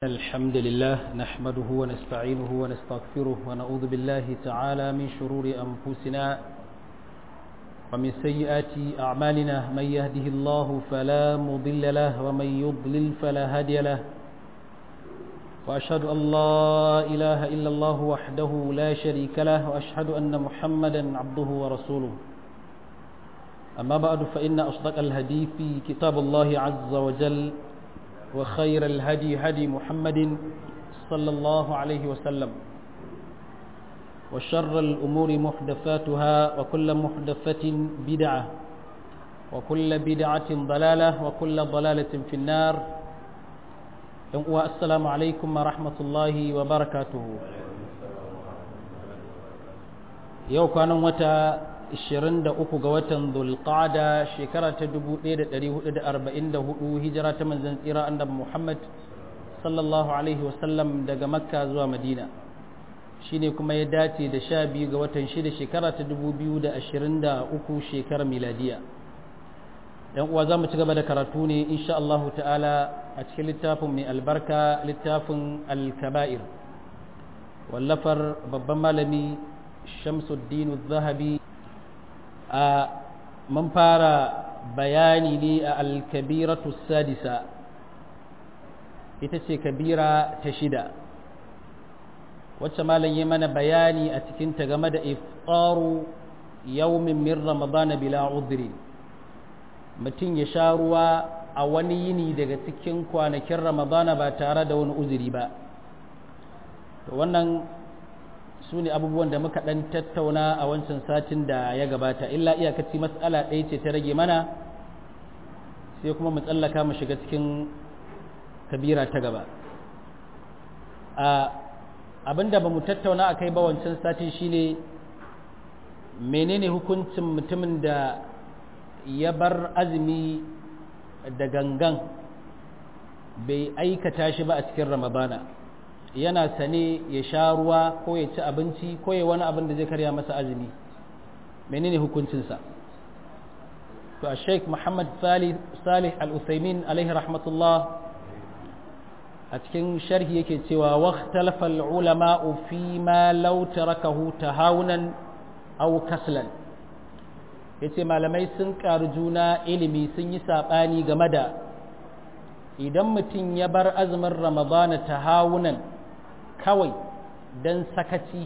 الحمد لله نحمده ونستعينه ونستغفره ونعوذ بالله تعالى من شرور أنفسنا ومن سيئات أعمالنا من يهده الله فلا مضل له ومن يضلل فلا هادي له وأشهد أن لا إله إلا الله وحده لا شريك له وأشهد أن محمدا عبده ورسوله أما بعد فإن أصدق الهدي في كتاب الله عز وجل وخير الهدي هدي محمد صلى الله عليه وسلم وشر الأمور محدثاتها وكل محدثة بدعة وكل بدعة ضلالة وكل ضلالة في النار والسلام عليكم ورحمة الله وبركاته يو كان متى 23 ga watan Dhulqa'da shekara ta 1444 hijira ta manzon tsira annabi Muhammad sallallahu alaihi wasallam daga Makka zuwa Madina shine kuma ya dace da 12 ga watan 6 shekara ta 2023 shekarar miladiya dan uwa zamu ci gaba da karatu ne insha Allah ta'ala a cikin littafin mai albarka littafin al-kaba'ir wallafar babban malami Shamsuddin zahabi a mun fara bayani ne a alkabiratu sadisa ita ce kabira ta shida wacce malam yi mana bayani a cikinta game da iftaru yawmin min ramadana bila udri mutum ya sha ruwa a wani yini daga cikin kwanakin ramadana ba tare da wani uzuri ba wannan su ne abubuwan da muka ɗan tattauna a wancan satin da ya gabata illa iyakaci matsala ɗaya ce ta rage mana sai kuma mu tsallaka mu shiga cikin kabira ta gaba abinda ba mu tattauna a kai ba wancan satin shine menene hukuncin mutumin da ya bar azumi da gangan bai aikata shi ba a cikin ramadana yana sane ya sha ruwa ko ya ci abinci ko ya wani abin da zai karya masa azumi menene hukuncinsa to a sheik muhammad salih al-usaimin alaihi rahmatullah a cikin sharhi yake cewa waqtalafa al-ulama fi ma law tarakahu tahawunan aw kaslan yace malamai sun karu juna ilimi sun yi sabani game da idan mutum ya bar azumin ramadana tahawunan kawai don sakaci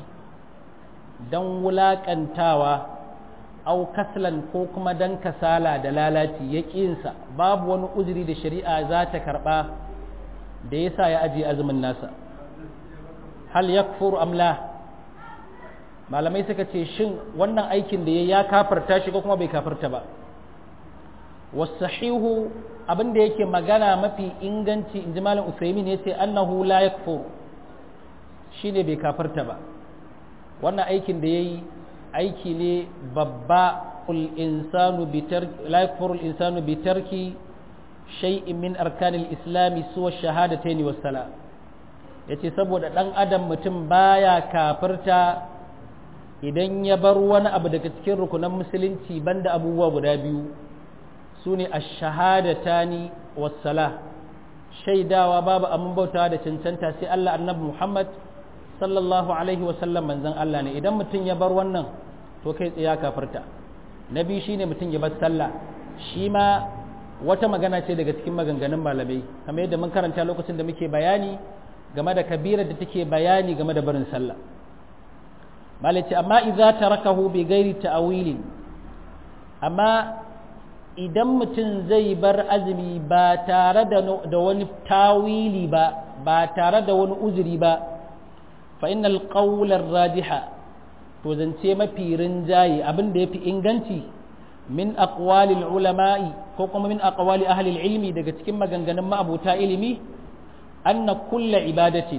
don wulaƙantawa au kaslan ko kuma don kasala da lalaci ya ƙinsa babu wani uzuri da shari'a za ta karɓa da ya sa ya ajiye azumin nasa hal ya amla malamai suka ce shin wannan aikin da ya ya kafarta shi ko kuma bai kafarta ba wasahihu abin da yake magana mafi inganci in ji malam usaimin ya ce annahu la yakfur shi ne bai kafarta ba wannan aikin da ya yi aiki ne babba la yakfurul insanu bi tarki shay'in min arkanil islami suwa shahadataini wassala yace saboda dan adam mutum baya kafirta idan ya bar wani abu daga cikin rukunan musulunci banda abubuwa guda biyu sune ash-shahadatani wassala shaidawa babu amin bautawa da cancanta sai Allah annabi Muhammad sallallahu alaihi wasallam manzon Allah ne idan mutum ya bar wannan to kai tsaya kafarta na biyu shine mutum ya bar sallah shi ma wata magana ce daga cikin maganganun malamai kamar yadda mun karanta lokacin da muke bayani game da kabirar da take bayani game da barin sallah malaci amma idza tarakahu bi ghairi ta'wili amma idan mutum zai bar azumi ba tare da wani tawili ba ba tare da wani uzuri ba fa innal qawlar radiha to zance mafi rinjaye abin da yafi inganci min aqwalil ulama'i ko kuma min aqwali ahli ilmi daga cikin maganganun ma'abuta ilimi anna kulla ibadatin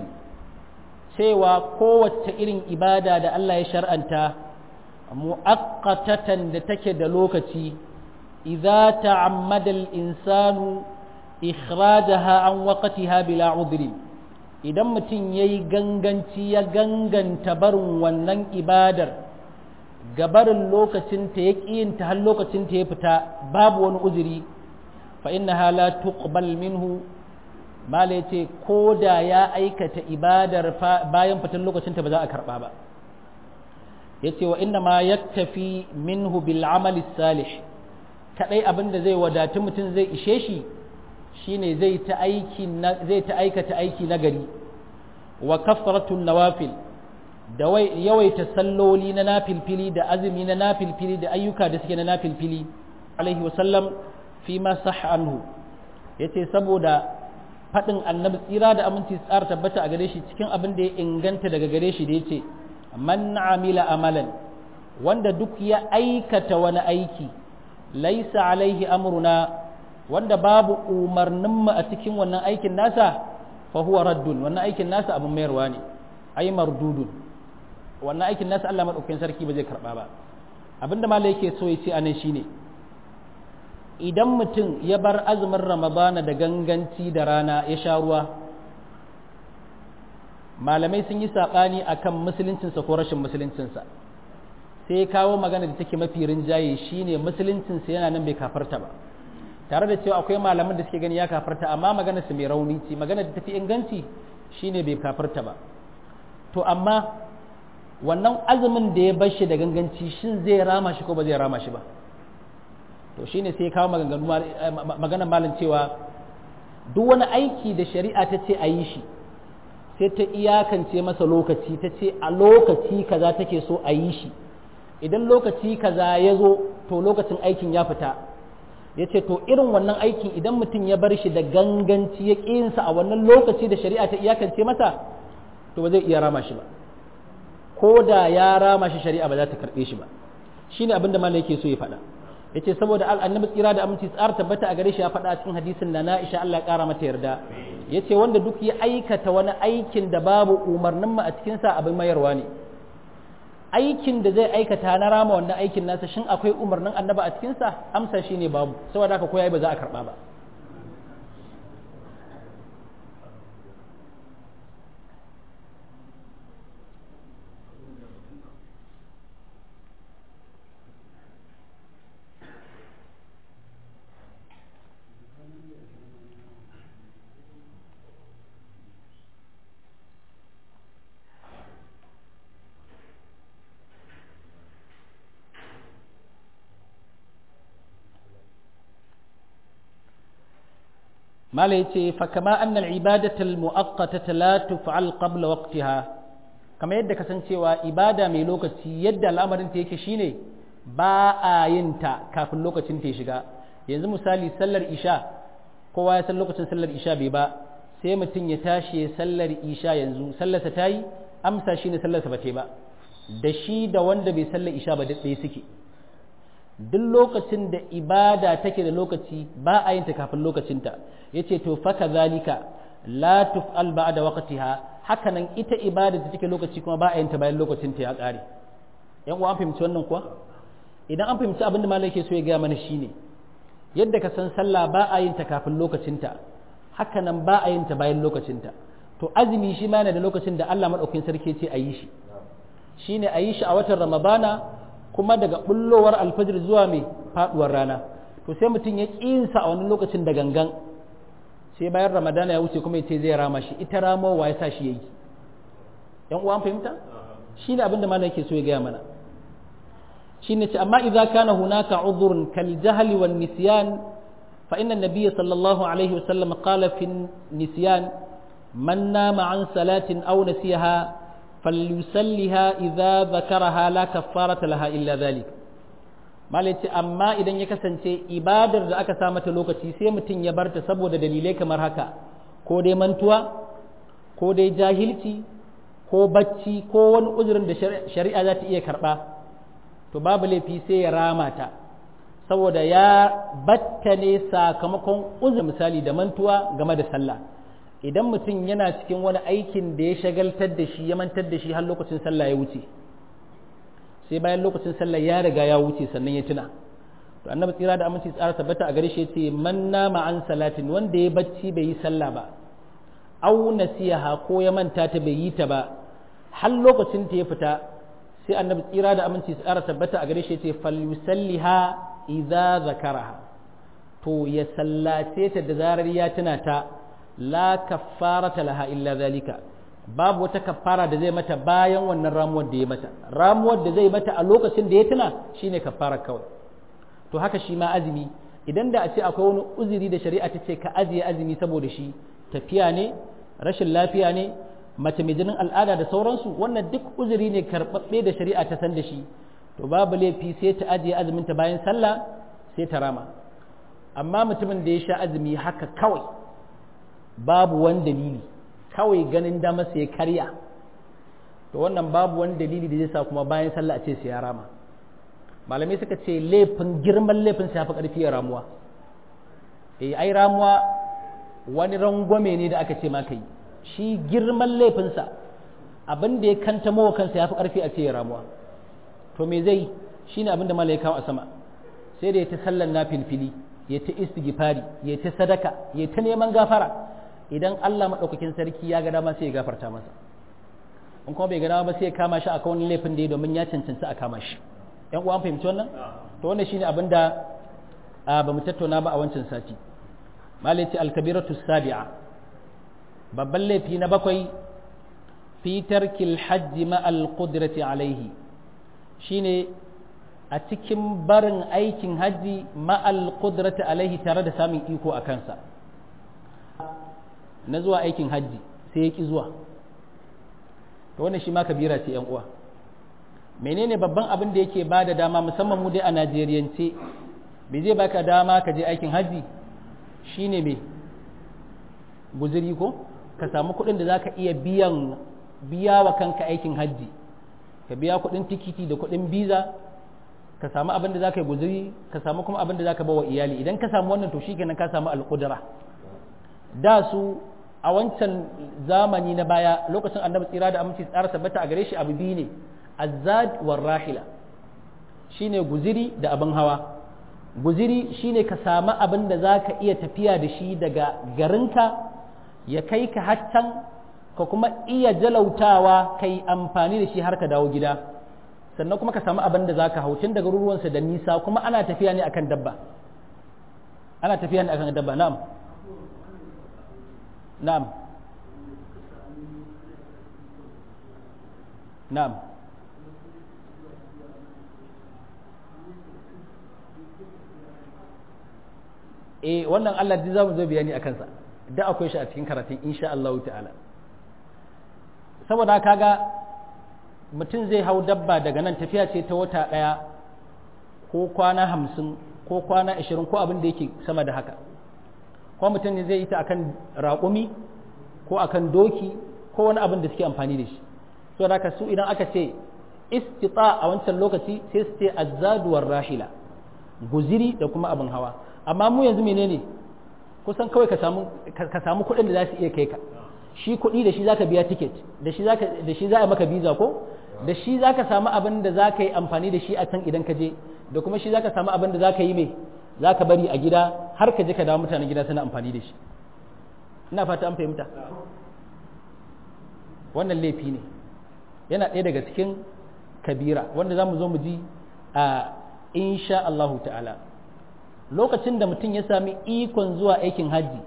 cewa kowace irin ibada da Allah ya shar'anta mu'aqqatatan da take da lokaci idza ta'ammada al-insanu ikhrajaha an waqtiha bila udhrin idan mutum ya yi ganganci ya ganganta barin wannan ibadar gabarin lokacinta ya ƙiyinta har lokacinta ya fita babu wani uzuri fa inna la tuqbal minhu mala ya ce ko da ya aikata ibadar bayan fitan lokacinta ba za a karɓa ba ya ce wa inna ma ya tafi minhu bil amali salih kaɗai abin da zai wadatu mutum zai ishe shi shine zai ta aiki zai ta aikata aiki na gari wa kafaratun nawafil da yawaita salloli na nafilfili da azumi na nafilfili da ayyuka da suke na nafilfili alaihi wasallam fi ma sah anhu yace saboda faɗin annabi tsira da aminci tsara tabbata a gare shi cikin abin da ya inganta daga gare shi da yace man amila amalan wanda duk ya aikata wani aiki laisa alaihi amruna wanda babu umarninmu a cikin wannan aikin nasa fa huwa raddun wannan aikin nasa abin mayarwa ne ai mardudun wannan aikin nasa Allah madaukakin sarki ba zai karba ba abinda malai yake so ya ce anan shine idan mutum ya bar azumin ramadana da ganganci da rana ya sha ruwa malamai sun yi saɓani akan musuluncinsa ko rashin musuluncinsa sai kawo magana da take mafi rinjaye shine musuluncinsa yana nan bai kafarta ba tare da cewa akwai malaman da suke gani ya kafarta amma magana su mai rauni ce magana da tafi inganci shine bai kafarta ba to amma wannan azumin da ya bar shi da ganganci shin zai rama shi ko ba zai rama shi ba to shine sai kawo maganganu maganar malam cewa duk wani aiki da shari'a ta ce a yi shi sai ta iyakance masa lokaci ta ce a lokaci kaza take so a yi shi idan lokaci kaza ya zo to lokacin aikin ya fita ya ce to irin wannan aikin idan mutum ya bar shi da ganganci ya ƙinsa a wannan lokaci da shari'a ta iyakance masa to ba zai iya rama shi ba ko da ya rama shi shari'a ba za ta karɓe shi ba shine abin da malai yake so ya faɗa ya ce saboda annabi tsira da aminci tsara tabbata a gare shi ya faɗa a cikin hadisin na na'isha Allah ya ƙara mata yarda ya ce wanda duk ya aikata wani aikin da babu umarnin mu a cikinsa abin mayarwa ne aikin da zai aikata na rama wannan aikin nasa shin akwai umarnin annaba a cikinsa amsa shi ne babu saboda haka koyayi ba za a karɓa ba mala yace fa kama anna al-ibadatu al-mu'aqqatata la tuf'al qabla waqtiha kama yadda kasancewa ibada mai lokaci yadda al'amarin ta yake shine ba a yin ta kafin lokacin ta shiga yanzu misali sallar isha kowa ya san lokacin sallar isha bai ba sai mutum ya tashi sallar isha yanzu sallarsa ta yi amsa shine sallarsa ba ta ba da shi da wanda bai sallar isha ba duk ɗaya suke duk lokacin da ibada take da lokaci ba a yin ta kafin lokacinta yace to fa kadhalika la tuf'al ba'da waqtiha haka nan ita ibada da take lokaci kuma ba a yin ta bayan lokacinta ya ƙare yan uwa an fahimci wannan kuwa idan an fahimci abin da malai ke so ya gaya mana shine yadda ka san sallah ba a yin ta kafin lokacinta haka nan ba a yin ta bayan lokacinta to azumi shi ma yana da lokacin da Allah madaukakin sarki ce a yi shi shine a yi shi a watan ramadana kuma daga bullowar alfajir zuwa mai faduwar rana to sai mutum ya kinsa a wani lokacin da gangan sai bayan ramadana ya wuce kuma ya ce zai rama shi ita ramowa ya sa shi yayi yan uwan fahimta shine abin da malam yake so ya gaya mana shine ce amma idza kana hunaka udhrun kal jahli wan nisyan fa inna an-nabiy sallallahu alaihi wasallam qala fi nisyan man nama an salatin aw nasiyaha falyusalliha idza zakaraha la kaffarata laha illa dhalik malai ce amma idan ya kasance ibadar da aka sa mata lokaci sai mutum ya barta saboda dalilai kamar haka ko dai mantuwa ko dai jahilci ko bacci ko wani uzurin da shari'a za ta iya karɓa to babu laifi sai ya rama ta saboda ya batta ne sakamakon uzur misali da mantuwa game da sallah idan mutum yana cikin wani aikin da ya shagaltar da shi ya mantar da shi har lokacin sallah ya wuce sai bayan lokacin sallah ya riga ya wuce sannan ya tuna to annabi tsira da aminci tsara tabbata a gare shi yace man nama an salatin wanda ya bacci bai yi sallah ba aw nasiyaha ko ya manta ta bai yi ta ba har lokacin ta ya fita sai annabi tsira da aminci tsara tabbata a gare shi yace falyusalliha idza zakaraha to ya sallace ta da zarar ya tuna ta la kaffarata laha illa zalika babu wata kaffara da zai mata bayan wannan ramuwar da ya mata ramuwar da zai mata a lokacin da ya tuna shine kaffara kawai to haka shi ma azumi idan da a ce akwai wani uzuri da shari'a ta ce ka ajiye azumi saboda shi tafiya ne rashin lafiya ne mace mai jinin al'ada da sauransu wannan duk uzuri ne karɓaɓɓe da shari'a ta san da shi to babu laifi sai ta ajiye azumin ta bayan sallah sai ta rama amma mutumin da ya sha azumi haka kawai babu wani dalili kawai ganin dama sai ya karya to wannan babu wani dalili da zai sa kuma bayan sallah a ce sai ya rama malamai suka ce laifin girman laifin sai ya fi ƙarfi ya ramuwa eh ai ramuwa wani rangwame ne da aka ce maka yi shi girman laifinsa abin da ya kanta mawa kansa ya fi ƙarfi a ce ya ramuwa to me zai shi ne abin da mala ya kawo a sama sai da ya ta sallan na filfili ya ta istighfari ya ta sadaka ya ta neman gafara idan Allah maɗaukakin sarki ya ga dama sai ya gafarta masa in kuma bai ga dama ba sai ya kama shi akan wani laifin da ya domin ya cancanci a kama shi yan uwa an fahimci wannan to wannan shine abin da ba mu tattauna ba a wancan sati malaci alkabiratu sabi'a babban laifi na bakwai fi tarkil hajji ma'al qudrati alaihi shine a cikin barin aikin hajji ma'al qudrati alaihi tare da samun iko a kansa na zuwa aikin hajji sai ya ki zuwa to wannan shi ma kabira ce yan uwa menene babban abin da yake ba da dama musamman mu dai a najeriyance me zai baka dama ka je aikin hajji shine me guziri ko ka samu kuɗin da za ka iya biyan biya wa kanka aikin hajji ka biya kuɗin tikiti da kuɗin biza ka samu abin da za ka yi guziri ka samu kuma abin da za ka bawa iyali idan ka samu wannan to shikenan ka samu alƙudura da su a wancan zamani na baya lokacin annabi tsira da aminci tsara tabbata a gare shi abu biyu ne azzad war rahila shine guziri da abin hawa guziri shine ka samu abin da za ka iya tafiya da shi daga garinka ya kai ka haccan ka kuma iya jalautawa ka yi amfani da shi har ka dawo gida sannan kuma ka samu abin da za ka haucin daga ruruwansa da nisa kuma ana tafiya ne akan dabba ana tafiya ne akan dabba na'am na'am na'am eh wannan Allah duk zamu zo bayani akan sa da akwai shi a cikin karatun insha Allah ta'ala saboda kaga mutum zai hau dabba daga nan tafiya ce ta wata ɗaya ko kwana hamsin ko kwana ashirin ko abin da yake sama da haka ko mutum ne zai yi ta akan raƙumi ko akan doki ko wani abin da suke amfani da shi saboda haka su idan aka ce istita a wancan lokaci sai su ce azzaduwar rahila guziri da kuma abin hawa amma mu yanzu menene kusan kawai ka samu ka samu kuɗin da za su iya kai ka shi kuɗi da shi zaka biya ticket da shi zaka da shi za a maka visa ko da shi zaka samu abin da zaka yi amfani da shi a can idan ka je da kuma shi zaka samu abin da zaka yi me zaka bari a gida har ka je ka dawo mutanen gida suna amfani da shi ina fata an fahimta wannan laifi ne yana ɗaya daga cikin kabira wanda za mu zo mu ji a insha Allahu ta'ala lokacin da mutum ya sami ikon zuwa aikin hajji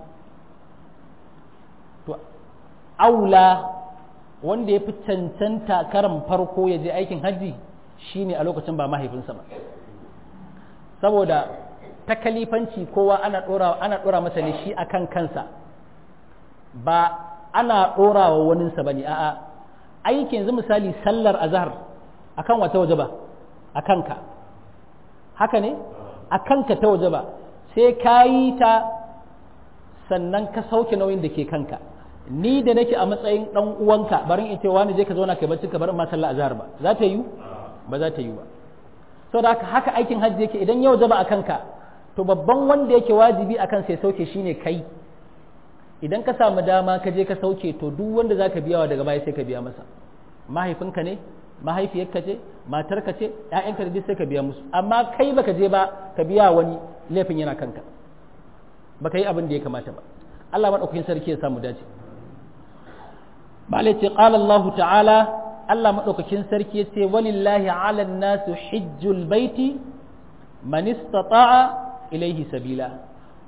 to aula wanda ya fi cancanta karan farko ya je aikin hajji shine a lokacin ba mahaifinsa ba saboda ta kalifanci kowa ana ɗora ana ɗora masa ne shi akan kansa ba ana ɗora wa waninsa ba ne a'a aiki yanzu misali sallar azhar akan wata waje ba a kanka haka ne a kanka ta waje ba sai ka yi ta sannan ka sauke nauyin da ke kanka ni da nake a matsayin dan uwanka barin in ce wani je ka zauna kai bacci ka bar ma sallar azhar ba za ta yi ba za ta yi ba saboda haka haka aikin hajji yake idan ya wajaba a kanka to babban wanda yake wajibi akan sai sauke shine kai idan ka samu dama ka je ka sauke to duk wanda za ka biyawa daga baya sai ka biya masa mahaifinka ne mahaifiyarka ce matarka ce ƴaƴanka da duk sai ka biya musu amma kai baka je ba ka biya wani laifin yana kanka baka yi abin da ya kamata ba Allah madaukakin sarki ya samu dace malai ce qala Allah ta'ala Allah madaukakin sarki ya ce walillahi 'ala an-nasu hajjul baiti man istata'a ilayhi sabila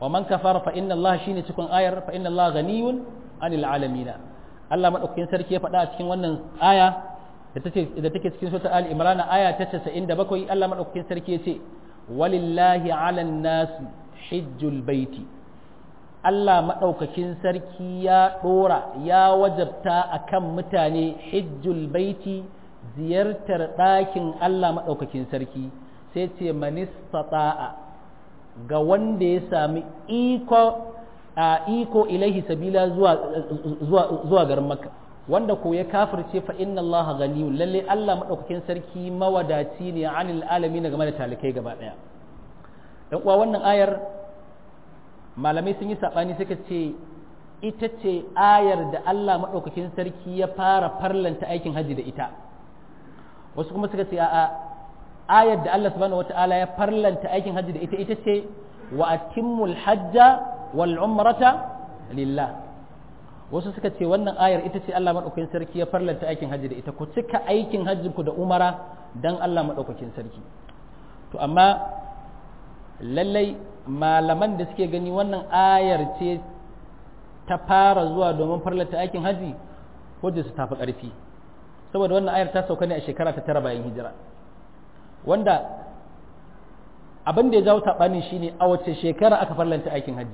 wa man kafara fa inna Allah shine cikin ayar fa inna Allah ghaniyun anil alamin Allah madaukakin sarki ya faɗa a cikin wannan aya da take da take cikin sura al imran aya ta 97 Allah madaukakin sarki ya ce walillahi ala nas hijjul baiti Allah madaukakin sarki ya dora ya wajabta akan mutane hijjul baiti ziyartar ɗakin Allah madaukakin sarki sai ce manistata'a ga wanda ya sami iko a iko ilaihi sabila zuwa zuwa zuwa garin makka wanda ko ya kafirce fa inna Allah ghaniyun lalle Allah madaukakin sarki mawadaci ne anil alamin game da talikai gaba daya dan uwa wannan ayar malamai sun yi sabani suka ce ita ce ayar da Allah madaukakin sarki ya fara farlanta aikin haji da ita wasu kuma suka ce a'a ayar da Allah subhanahu wata'ala ya farlanta aikin hajji da ita ita ce wa atimmul hajja wal umrata lillah wasu suka ce wannan ayar ita ce Allah madaukakin sarki ya farlanta aikin hajji da ita ku cika aikin hajjin ku da umara dan Allah madaukakin sarki to amma lallai malaman da suke gani wannan ayar ce ta fara zuwa domin farlanta aikin hajji hujja su tafi ƙarfi saboda wannan ayar ta sauka ne a shekara ta tara bayan hijira wanda abin da ya jawo saɓani shine a wace shekara aka farlanta aikin hajji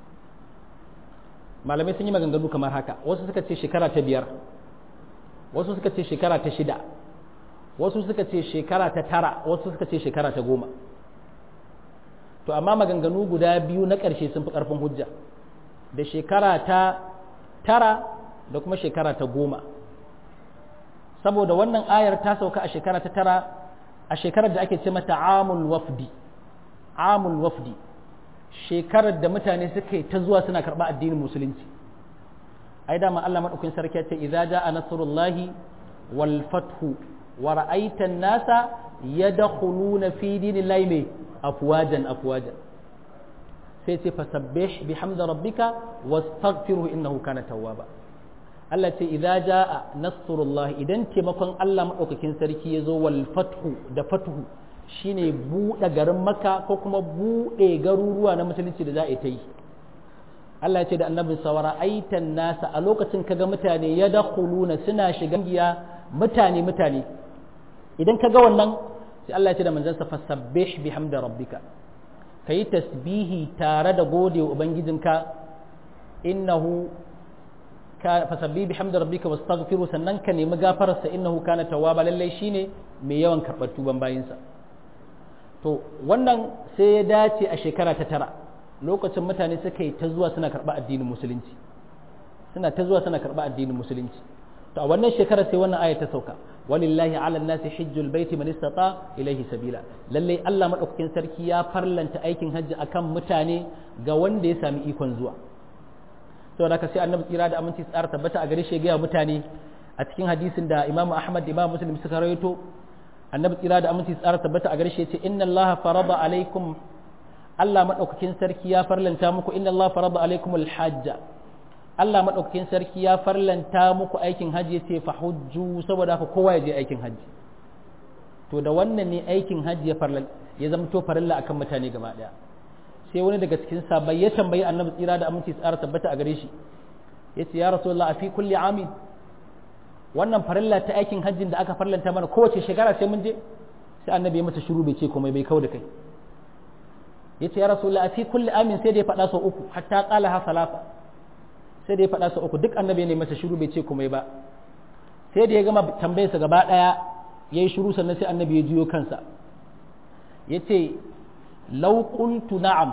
malamai sun yi maganganu kamar haka wasu suka ce shekara ta biyar wasu suka ce shekara ta shida wasu suka ce shekara ta tara wasu suka ce shekara ta goma to amma maganganu guda biyu na ƙarshe sun fi ƙarfin hujja da shekara ta tara da kuma shekara ta goma saboda wannan ayar ta sauka a shekara ta tara a shekarar da ake ce mata amul wafdi amul wafdi shekarar da mutane suka yi ta zuwa suna karɓa addinin musulunci ai dama Allah madaukakin sarki ya ce idza jaa nasrullahi wal fathu wa ra'aita an-nasa yadkhuluna fi dinillahi mai afwajan afwajan sai ce fasabbih bihamdi rabbika wastaghfirhu innahu kana tawwaba Allah ce idza jaa nasrullah idan taimakon Allah madaukakin sarki ya zo wal fathu da fathu shine buɗe garin Makka ko kuma buɗe garuruwa na musulunci da za a ta yi Allah ya ce da annabin sawara aitan nasa a lokacin kaga mutane ya dakhuluna suna shiga giya mutane mutane idan kaga wannan sai Allah ya ce da manzansa fasabbih bihamdi rabbika kayi tasbihi tare da gode wa ubangijinka innahu fasabbi bihamdi rabbika wastaghfiru sannan ka nemi gafararsa innahu kana tawwaba lallai shine mai yawan karɓar tuban bayinsa to wannan sai ya dace a shekara ta tara lokacin mutane suka yi ta zuwa suna karɓa addinin musulunci suna ta zuwa suna karɓa addinin musulunci to a wannan shekarar sai wannan aya ta sauka walillahi ala nasi hijjul baiti man istata ilaihi sabila lallai Allah madaukakin sarki ya farlanta aikin hajji akan mutane ga wanda ya sami ikon zuwa saboda haka sai annabi tsira da aminci tsara tabbata a gare shi ga mutane a cikin hadisin da Imam Ahmad Imam Muslim suka rawaito annabi tsira da aminci tsara tabbata a gare shi yace inna Allah farada alaikum Allah madaukakin sarki ya farlanta muku inna Allah farada alaikum alhajja Allah madaukakin sarki ya farlanta muku aikin haji yace fa hujju saboda haka kowa ya je aikin haji to da wannan ne aikin haji ya farlan ya zama to farilla akan mutane gaba daya sai wani daga cikin sabai ya tambayi annabi tsira da aminci tsara tabbata a gare shi yace ya rasulullah a fi kulli amin wannan farilla ta aikin hajjin da aka farlanta mana kowace shekara sai mun je sai annabi ya mata shiru bai ce komai bai kau da kai yace ya rasulullah a fi kulli amin sai da ya faɗa sau uku hatta qala ha salafa sai da ya faɗa sau uku duk annabi ne masa shiru bai ce komai ba sai da ya gama tambayarsa gaba ɗaya yayi shiru sannan sai annabi ya juyo kansa yace law qultu na'am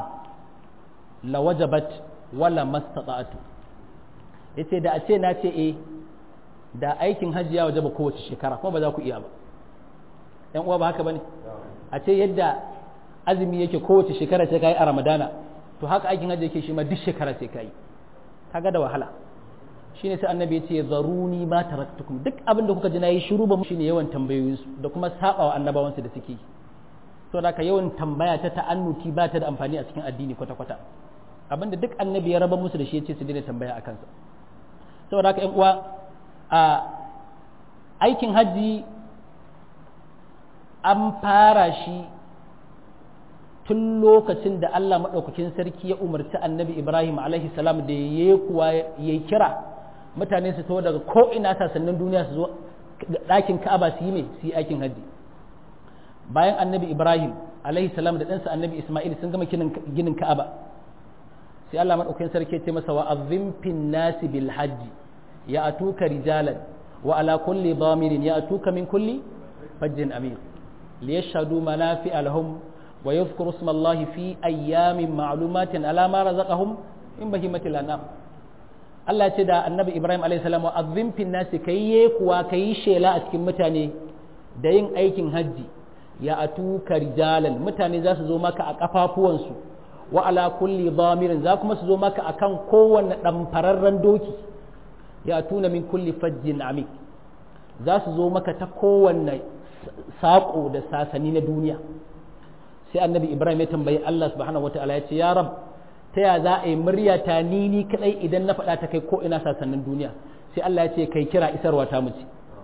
la wajabat wala mastata'tu yace da a ce na ce eh da aikin hajji ya wajaba kowace shekara kuma ba za ku iya ba yan uwa ba haka bane a ce yadda azumi yake kowace shekara sai kai a ramadana to haka aikin hajji yake shi ma duk shekara sai kai kaga da wahala shine sai annabi ya ce zaruni ma taraktukum duk abin da kuka ji nayi shiru ba shine yawan tambayoyinsu da kuma sabawa annabawansu da suke to da ka yawan tambaya ta ta'annuti ba ta da amfani a cikin addini kwata kwata abinda duk annabi ya raba musu da shi ya ce su daina tambaya a kansa saboda haka yan uwa a aikin hajji an fara shi tun lokacin da Allah maɗaukakin sarki ya umarci annabi Ibrahim alaihi salam da ya kuwa ya kira mutane su taho daga ko'ina sassanin duniya su zo ɗakin ka'aba su yi mai su yi aikin hajji bayan annabi Ibrahim alaihi salam da ɗansa annabi Ismail sun gama ginin ka'aba sai Allah maɗaukakin sarki ya ce masa wa azim fin nasi bil hajji ya atuka rijalan wa ala kulli damirin ya atuka min kulli fajjin amir liyashhadu manafi'a lahum ويذكر اسم الله في أيام معلومات على ما رزقهم من بهيمة الأنعام Allah ya ce da annabi Ibrahim a.s. wa azim fin nasi kai ye kuwa kai shela a cikin mutane da yin aikin hajji ya atuka rijalan mutane za su zo maka a kafafuwansu wa ala kulli dhamirin za kuma su zo maka akan kowanne ɗamfararren doki ya tuna min kulli fajjin amik za su zo maka ta kowanne saƙo da sasani na duniya sai annabi ibrahim ya tambayi allah subhanahu wataala ya ce ya rab ta ya za a yi murya ta ni ni kadai idan na faɗa ta kai ko ina sasannin duniya sai allah ya ce kai kira isarwa ta mu ce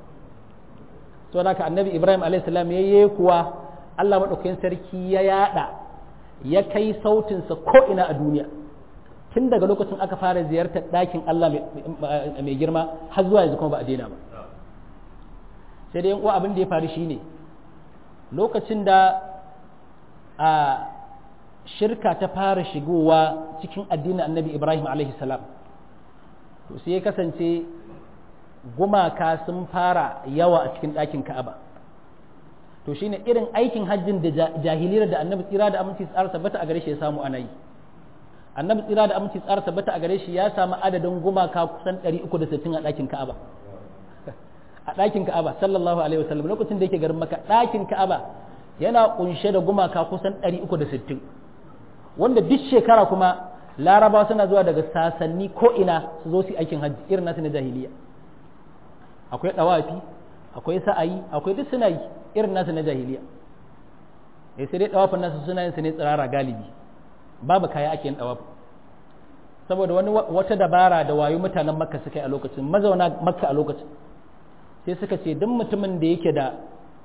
to haka annabi ibrahim alayhi salam ya yi kuwa allah madaukakin sarki ya yada ya kai sautinsa ko ina a duniya tun daga lokacin aka fara ziyartar ɗakin allah mai girma har zuwa yanzu kuma ba a daina ba sai dai yan uwa abin da ya faru shine lokacin da a shirka ta fara shigowa cikin addinin annabi ibrahim salam to sai ya kasance gumaka sun fara yawa a cikin ɗakin ka'aba to shine irin aikin hajjin da jahiliyar da annabi tsira da aminci tsara tabbata a gare shi ya samu ana yi annabi tsira da aminci tsara tabbata a gare shi ya samu adadin gumaka kusan 360 a ɗakin ka'aba a ɗakin ka'aba sallallahu alaihi wasallam lokacin da yake garin maka ɗakin ka'aba yana kunshe da gumaka kusan 360 wanda duk shekara kuma laraba suna zuwa daga sasanni ko ina su zo su aikin hajji irin nasu na jahiliya akwai dawafi akwai sa'ayi akwai duk suna yi irin nasu na jahiliya eh sai dai dawafin nasu suna yin su ne tsirara galibi babu kaya ake yin dawafi saboda wani wata dabara da wayo mutanen makka suka yi a lokacin mazauna makka a lokacin sai suka ce duk mutumin da yake da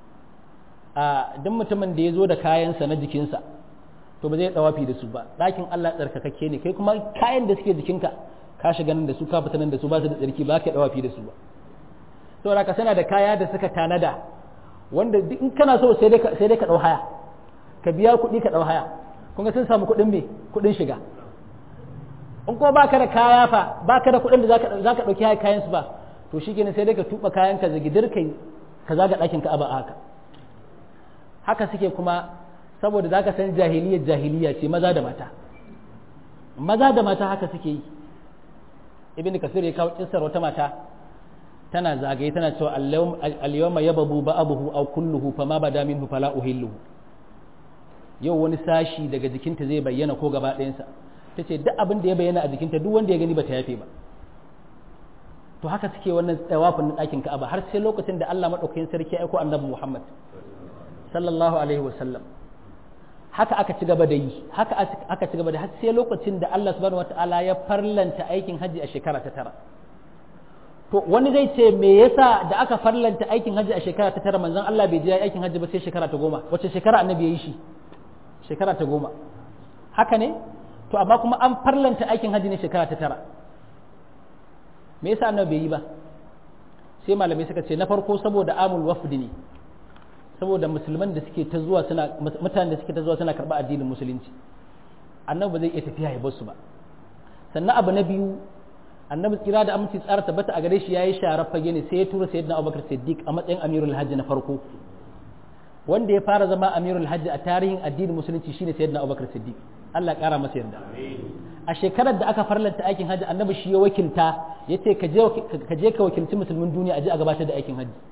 a duk mutumin da ya zo da kayansa na jikinsa to ba zai dawafi da su ba ɗakin Allah tsarkakakke ne kai kuma kayan da suke jikinka ka shiga nan da su ka fita nan da su ba su da tsarki ba ka dawafi da su ba saboda ka sana da kaya da suka tanada wanda in kana so sai dai sai dai ka dau haya ka biya kuɗi ka dau haya kun ga sun samu kuɗin me kuɗin shiga in kuma baka da kaya fa baka da kuɗin da zaka zaka dauki haya kayan su ba to shikenan sai dai ka tuba kayan ka zagidir kai ka zaga ɗakin ka aba haka haka suke kuma saboda za ka san jahiliyar jahiliya ce maza da mata maza da mata haka suke yi ibn kasir ya kawo kissar wata mata tana zagaye tana cewa al-yawma yababu ba'abuhu aw kulluhu fama bada minhu fala uhilluhu yau wani sashi daga jikinta zai bayyana ko gaba ɗayansa ta ce duk abin da ya bayyana a jikinta duk wanda ya gani ba ta yafe ba to haka suke wannan tsawafin na ɗakin ka'aba har sai lokacin da Allah maɗaukakin sarki ya aiko annabi Muhammad sallallahu alaihi wasallam haka aka ci gaba da yi haka aka ci gaba da har sai lokacin da Allah subhanahu wataala ya farlanta aikin haji a shekara ta tara to wani zai ce me yasa da aka farlanta aikin haji a shekara ta tara manzon Allah bai je aikin haji ba sai shekara ta goma wace shekara annabi ya yi shi shekara ta goma haka ne to amma kuma an farlanta aikin haji ne shekara ta tara me yasa annabi bai yi ba sai malamai suka ce na farko saboda amul wafdi ne saboda musulman da suke ta zuwa suna mutanen da suke ta zuwa suna karɓa addinin musulunci annabi ba zai iya tafiya ya bar su ba sannan abu na biyu annabi tsira da aminci tsara tabbata a gare shi yayi sharar fage ne sai ya tura sayyidina Abubakar Siddiq a matsayin amirul hajji na farko wanda ya fara zama amirul hajji a tarihin addinin musulunci shine sayyidina Abubakar Siddiq Allah kara masa yarda a shekarar da aka farlanta aikin hajji annabi shi ya wakilta yace ka je ka je ka wakilci musulmin duniya a je a gabatar da aikin hajji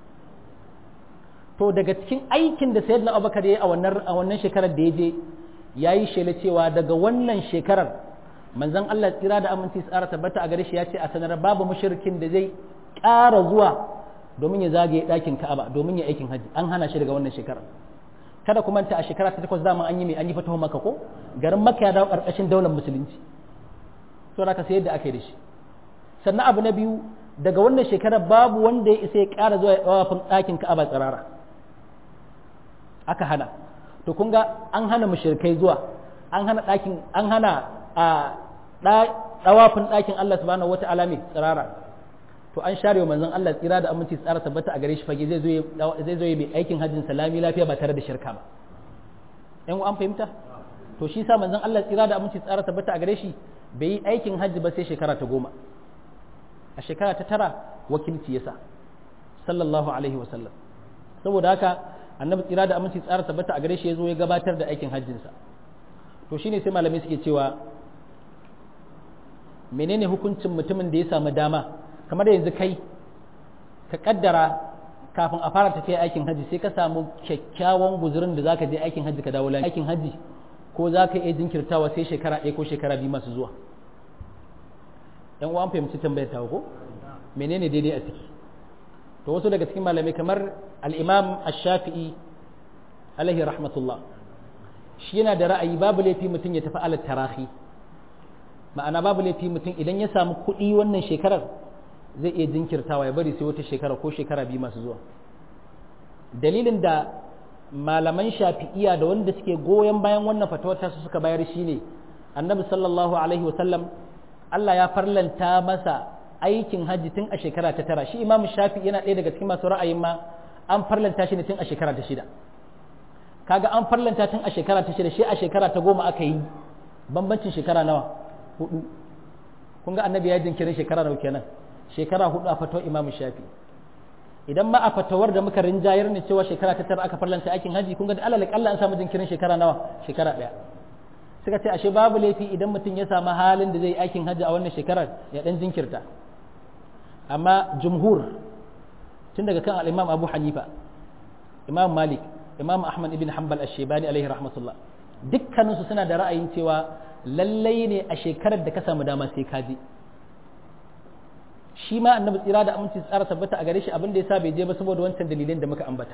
to daga cikin aikin da sayyidina abubakar ya yi a wannan a wannan shekarar da ya je ya yi shela cewa daga wannan shekarar manzon Allah tsira da aminci tsara tabbata a gare shi ya ce a sanar babu mushrikin da zai ƙara zuwa domin ya zagaye ɗakin Ka'aba domin ya aikin haji an hana shi daga wannan shekarar kada ku manta a shekara ta takwas dama an yi mai an yi fatahu maka ko garin maka ya dawo ƙarƙashin daular musulunci to da ka sayar da aka yi da shi sannan abu na biyu daga wannan shekarar babu wanda ya isa ya ƙara zuwa ya ɗawafin ɗakin Ka'aba tsirara aka hana to to kun ga an hana mushrikai zuwa an hana ɗakin an hana a ɗawafin ɗakin Allah subhanahu wata'ala mai tsirara to an share wa manzon Allah tsira da aminci tsara tabbata a gare shi fage zai zo zai zo mai aikin hajjin salami lafiya ba tare da shirka ba ɗan an fahimta to shi sa manzon Allah tsira da aminci tsara tabbata a gare shi bai yi aikin hajji ba sai shekara ta goma a shekara ta tara wakilci yasa sallallahu alaihi wa sallam saboda haka annabi tsira da aminci tsara tabbata a gare shi ya zo ya gabatar da aikin hajjinsa to shine sai malamai suke cewa menene hukuncin mutumin da ya samu dama kamar da yanzu kai ka kaddara kafin a fara tafiya aikin hajji sai ka samu kyakkyawan guzurin da zaka je aikin hajji ka dawo aikin hajji ko za ka iya jinkirtawa sai shekara ɗaya ko shekara biyu masu zuwa yan uwan fahimci tambayar ta ko menene daidai a ciki to wasu daga cikin malamai kamar al-imam ash-shafi'i alaihi rahmatullah shi yana da ra'ayi babu laifi mutum ya tafi alat tarahi ma'ana babu laifi mutum idan ya samu kuɗi wannan shekarar zai iya jinkirtawa ya bari sai wata shekara ko shekara biyu masu zuwa dalilin da malaman shafi'iya da wanda suke goyon bayan wannan fatawar su suka bayar shine annabi sallallahu alaihi wasallam Allah ya farlanta masa aikin hajji tun a shekara ta tara shi imamu shafi yana ɗaya daga cikin masu ra'ayin ma an farlanta shi ne tun a shekara ta shida kaga an farlanta tun a shekara ta shida shi a shekara ta goma aka yi bambancin shekara nawa hudu kun ga annabi ya jinkirin shekara nawa kenan shekara hudu a fatawar imamu shafi idan ma a fatawar da muka rinjayar ne cewa shekara ta tara aka farlanta aikin haji kun ga da alal kalla an samu jinkirin shekara nawa shekara daya suka ce ashe babu laifi idan mutum ya samu halin da zai aikin haji a wannan shekarar ya dan jinkirta amma jumhur tun daga kan al-imam Abu Hanifa imam Malik imam Ahmad ibn Hanbal ash-Shaybani alaihi rahmatullah dukkaninsu suna da ra'ayin cewa lallai ne a shekarar da ka samu dama sai ka je shi ma annabi tsira da aminci tsara tabbata a gare shi abin da yasa bai je ba saboda wancan dalilin da muka ambata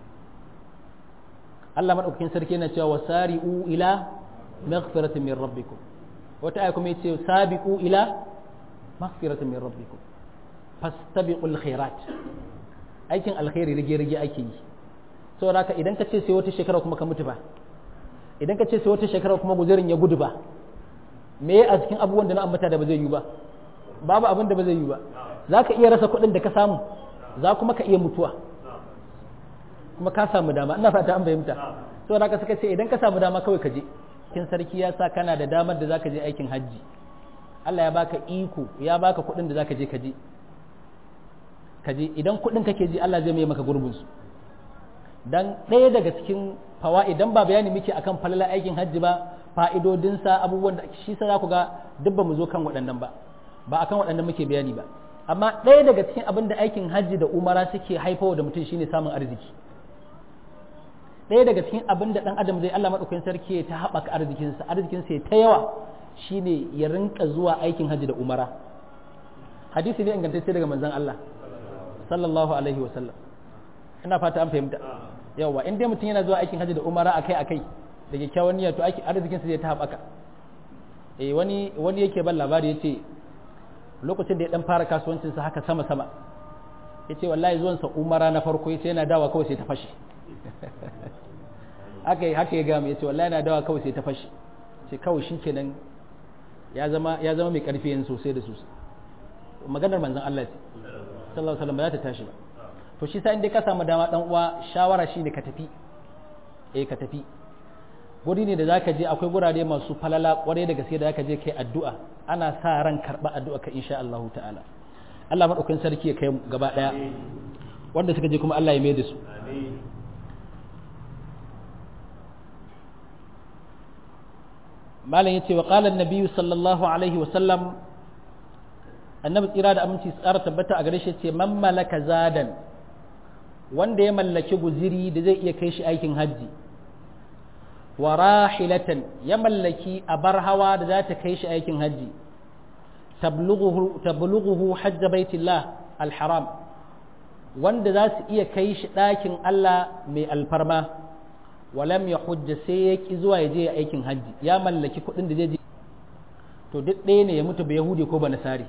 Allah madaukakin sarki yana cewa wasari'u ila maghfiratin min rabbikum wata aya kuma yace sabiqu ila maghfiratin min rabbikum fastabiqul khairat aikin alkhairi rige rige ake yi saboda haka idan ka ce sai wata shekara kuma ka mutu ba idan ka ce sai wata shekara kuma guzurin ya gudu ba me a cikin abubuwan da na ambata da ba zai yi ba babu abin da ba zai yi ba za ka iya rasa kuɗin da ka samu za kuma ka iya mutuwa kuma ka samu dama ina fata an fahimta so da ka suka ce idan ka samu dama kawai ka je kin sarki ya sa kana da damar da zaka je aikin hajji Allah ya baka iko ya baka kuɗin da zaka je ka je ka je idan kuɗin kake ji Allah zai mai maka gurbin su dan ɗaya daga cikin fawa idan ba bayani muke akan falala aikin hajji ba fa'idodinsa abubuwan da shi sa za ku ga duk ba mu zo kan waɗannan ba ba akan waɗannan muke bayani ba amma ɗaya daga cikin abin da aikin hajji da umara suke haifawa da mutum shine samun arziki ɗaya daga cikin abin da ɗan adam zai Allah maɗaukakin sarki ta haɓaka arzikinsa arzikinsa ya ta yawa shine ya rinka zuwa aikin hajji da umara hadisi ne ingantacce daga manzon Allah sallallahu alaihi wa sallam ina fata an fahimta yawa in dai mutum yana zuwa aikin hajji da umara akai akai da kyakkyawan niyya to aiki arzikinsa zai ta haɓaka eh wani wani yake ban labari yace lokacin da ya dan fara kasuwancinsa haka sama sama ya ce wallahi zuwansa umara na farko ya ce yana dawa kawai sai ta fashe haka haka ya gama ya ce wallahi yana dawa kawai sai ta fashe ce kawai shi kenan ya zama ya zama mai karfi yanzu sosai da sosai maganar manzon Allah ce sallallahu alaihi wasallam ba za ta tashi ba to shi sa inda ka samu dama dan uwa shawara shine ka tafi eh ka tafi guri ne da zaka je akwai gurare masu falala kwarai da gaske da zaka je kai addu'a ana sa ran karba addu'a ka insha Allah ta'ala Allah madaukakin sarki ya kai gaba daya wanda suka je kuma Allah ya mai da su malam yace wa qala an-nabi sallallahu alaihi wa sallam annabi tsira da aminci tsara tabbata a gare shi yace man malaka zadan wanda ya mallaki guziri da zai iya kai shi aikin hajji wa rahilatan ya mallaki abar hawa da za ta kai shi aikin hajji tablughuhu hajja baitillah alharam wanda za su iya kai shi ɗakin Allah mai alfarma walam ya hujja sai ya ki zuwa ya je aikin hajji ya mallaki kuɗin da zai je to duk ɗaya ne ya mutu ba yahudi ko ba nasari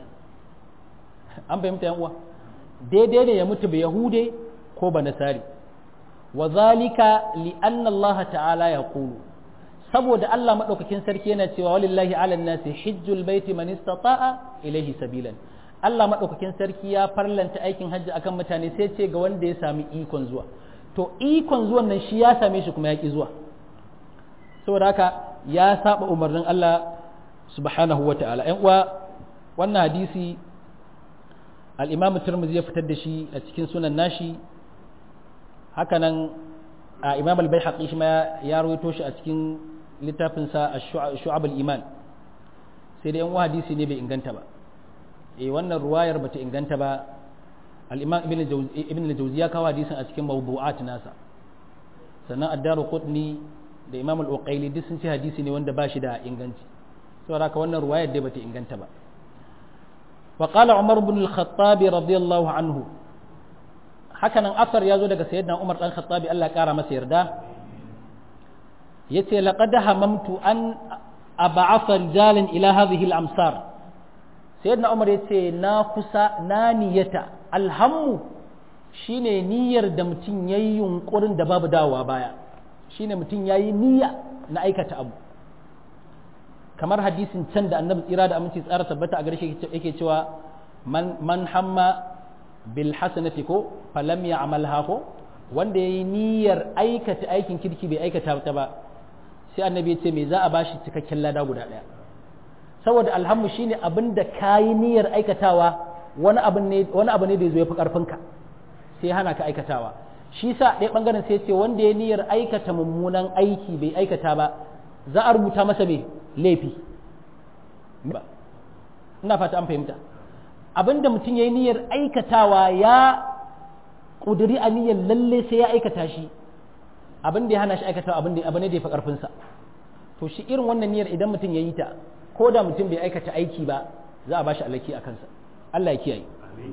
an fahimta yan uwa daidai ne ya mutu ba yahude ko ba nasari wa zalika li anna Allah ta'ala yaqulu saboda Allah madaukakin sarki yana cewa walillahi 'alan nasi hajjul baiti man istata'a ilayhi sabilan Allah madaukakin sarki ya farlanta aikin hajji akan mutane sai ce ga wanda ya sami ikon zuwa to ikon zuwan nan shi ya same shi kuma ya ki zuwa saboda haka ya saba umarnin Allah subhanahu wa ta'ala ‘yan uwa wannan hadisi al'imamu turmuzi ya fitar da shi a cikin sunan nashi hakanan a imam al-bai haƙi shi ma ya rawaito shi a cikin littafinsa a shu'abul iman sai da ‘yan uwa hadisi ne bai inganta ba e wannan ruwayar bata inganta ba al-imam ibn al-jawzi ya kawo hadisin a cikin mawdu'at nasa sannan ad-daru qutni da imam al-uqayli duk sun ce hadisi ne wanda ba shi da inganci saboda haka wannan ruwayar dai bata inganta ba wa qala umar ibn al-khattab radiyallahu anhu haka nan asar ya zo daga sayyidina umar dan khattabi Allah kara masa yarda yace laqad hamamtu an ab'atha rijalan ila hadhihi al-amsar sayyidina umar yace na kusa na niyata alhammu shine niyyar da mutum yayi yunkurin da babu dawowa baya shine mutum yayi niyya na aikata abu kamar hadisin can da annabi tsira da aminci tsara tabbata a gare shi yake cewa man man hamma bil hasanati ko falam ya'malha ko wanda yayi niyyar aikata aikin kirki bai aikata ta ba sai annabi ya ce me za a bashi cikakken lada guda daya saboda alhammu shine abin da kayi niyyar aikatawa wani abu ne wani abu ne da yazo yafi karfinka sai hana ka aikatawa shi sa ɗaya bangaren sai ce wanda ya niyyar aikata mummunan aiki bai aikata ba za a rubuta masa me laifi ba ina fata an fahimta abinda mutum ya yi niyyar aikatawa ya ƙuduri a niyyar lalle sai ya aikata shi abin da ya hana shi aikatawa abin da abu ne da ya fi ƙarfinsa to shi irin wannan niyyar idan mutum ya yi ta ko da mutum bai aikata aiki ba za a ba shi alaki a kansa Allah ya kiyaye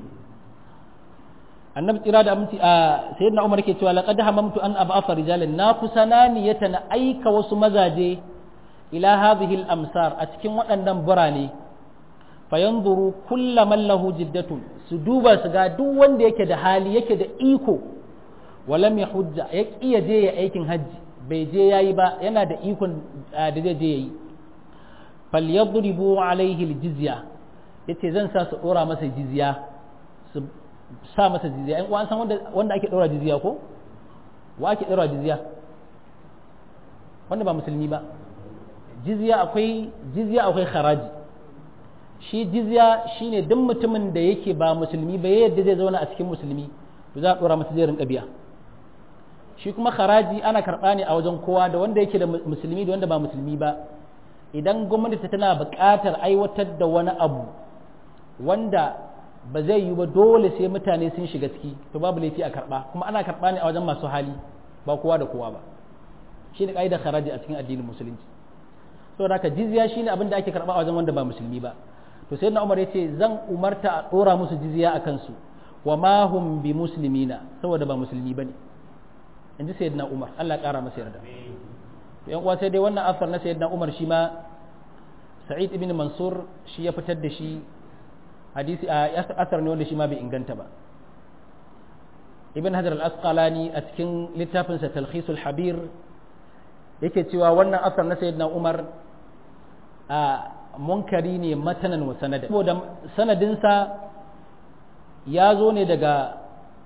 annabi tsira da aminci a sayyidina umar ke cewa laqad hamamtu an ab'atha rijalan na kusana niyyata na aika wasu mazaje ila hadhihi al-amsar a cikin waɗannan birane fayanzuru kullaman lahu jiddatun su duba su ga duk wanda yake da hali yake da iko walam ya hujja ya kiya je ya aikin hajji bai je yayi ba yana da ikon da zai je yayi falyadribu alaihi aljizya yace zan sa su dora masa jizya su sa masa jizya in an san wanda wanda ake dora jizya ko wa ake dora jizya wanda ba musulmi ba jizya akwai jizya akwai kharaji shi jizya shine duk mutumin da yake ba musulmi ba yadda zai zauna a cikin musulmi to za a dora masa zai rinka biya shi kuma kharaji ana karɓa ne a wajen kowa da wanda yake da musulmi da wanda ba musulmi ba idan gwamnati tana buƙatar aiwatar da wani abu wanda ba zai yi ba dole sai mutane sun shiga ciki to babu laifi a karɓa kuma ana karɓa ne a wajen masu hali ba kowa da kowa ba shi ne ƙa'idar kharaji a cikin addinin musulunci saboda haka jizya shine abin da ake karɓa a wajen wanda ba musulmi ba to sai na umar ya ce zan umarta a ɗora musu jizya a kansu wa ma hum bi muslimina saboda ba musulmi ba ne in ji sayyidina umar allah ƙara masa yarda yan uwa sai dai wannan asar na sayyidina umar shi ma sa'id ibn mansur shi ya fitar da shi hadisi a asar ne wanda shi ma bai inganta ba ibn hajar al-asqalani a cikin littafinsa talkhisul habir yake cewa wannan asar na sayyidina umar a munkari ne matanan wa sanadin saboda sanadinsa ya zo ne daga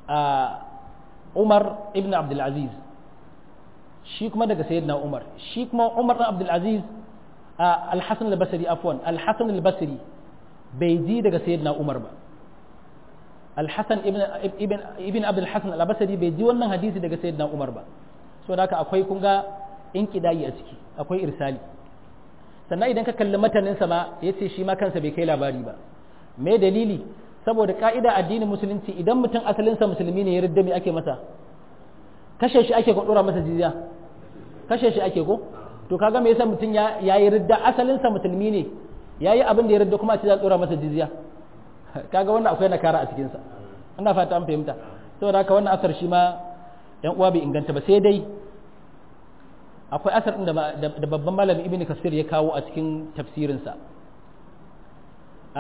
umar ibn abdulaziz shi kuma daga sayyidina umar shi kuma umar ibn abdulaziz al-hasan al-basri afwan al-hasan al-basri bai ji daga sayyidina umar ba al-hasan ibn ibn ibn abd al-hasan al-basri bai ji wannan hadisi daga sayyidina umar ba saboda haka akwai kun ga inkidayi a ciki akwai irsali sannan idan ka kalli mataninsa ma ya ce shi ma kansa bai kai labari ba me dalili saboda ka'ida addinin musulunci idan mutum asalinsa musulmi ne ya ridda me ake masa kashe shi ake ko dora masa jizya kashe shi ake ko to kaga me yasa mutum ya yayi ridda asalinsa musulmi ne yayi abin da ya ridda kuma a ce za a dora masa jizya kaga wannan akwai nakara a cikin sa ina fata an fahimta saboda haka wannan asar shi ma yan uwa bai inganta ba sai dai akwai asar ɗin da babban malami ibn kasir ya kawo a cikin tafsirinsa a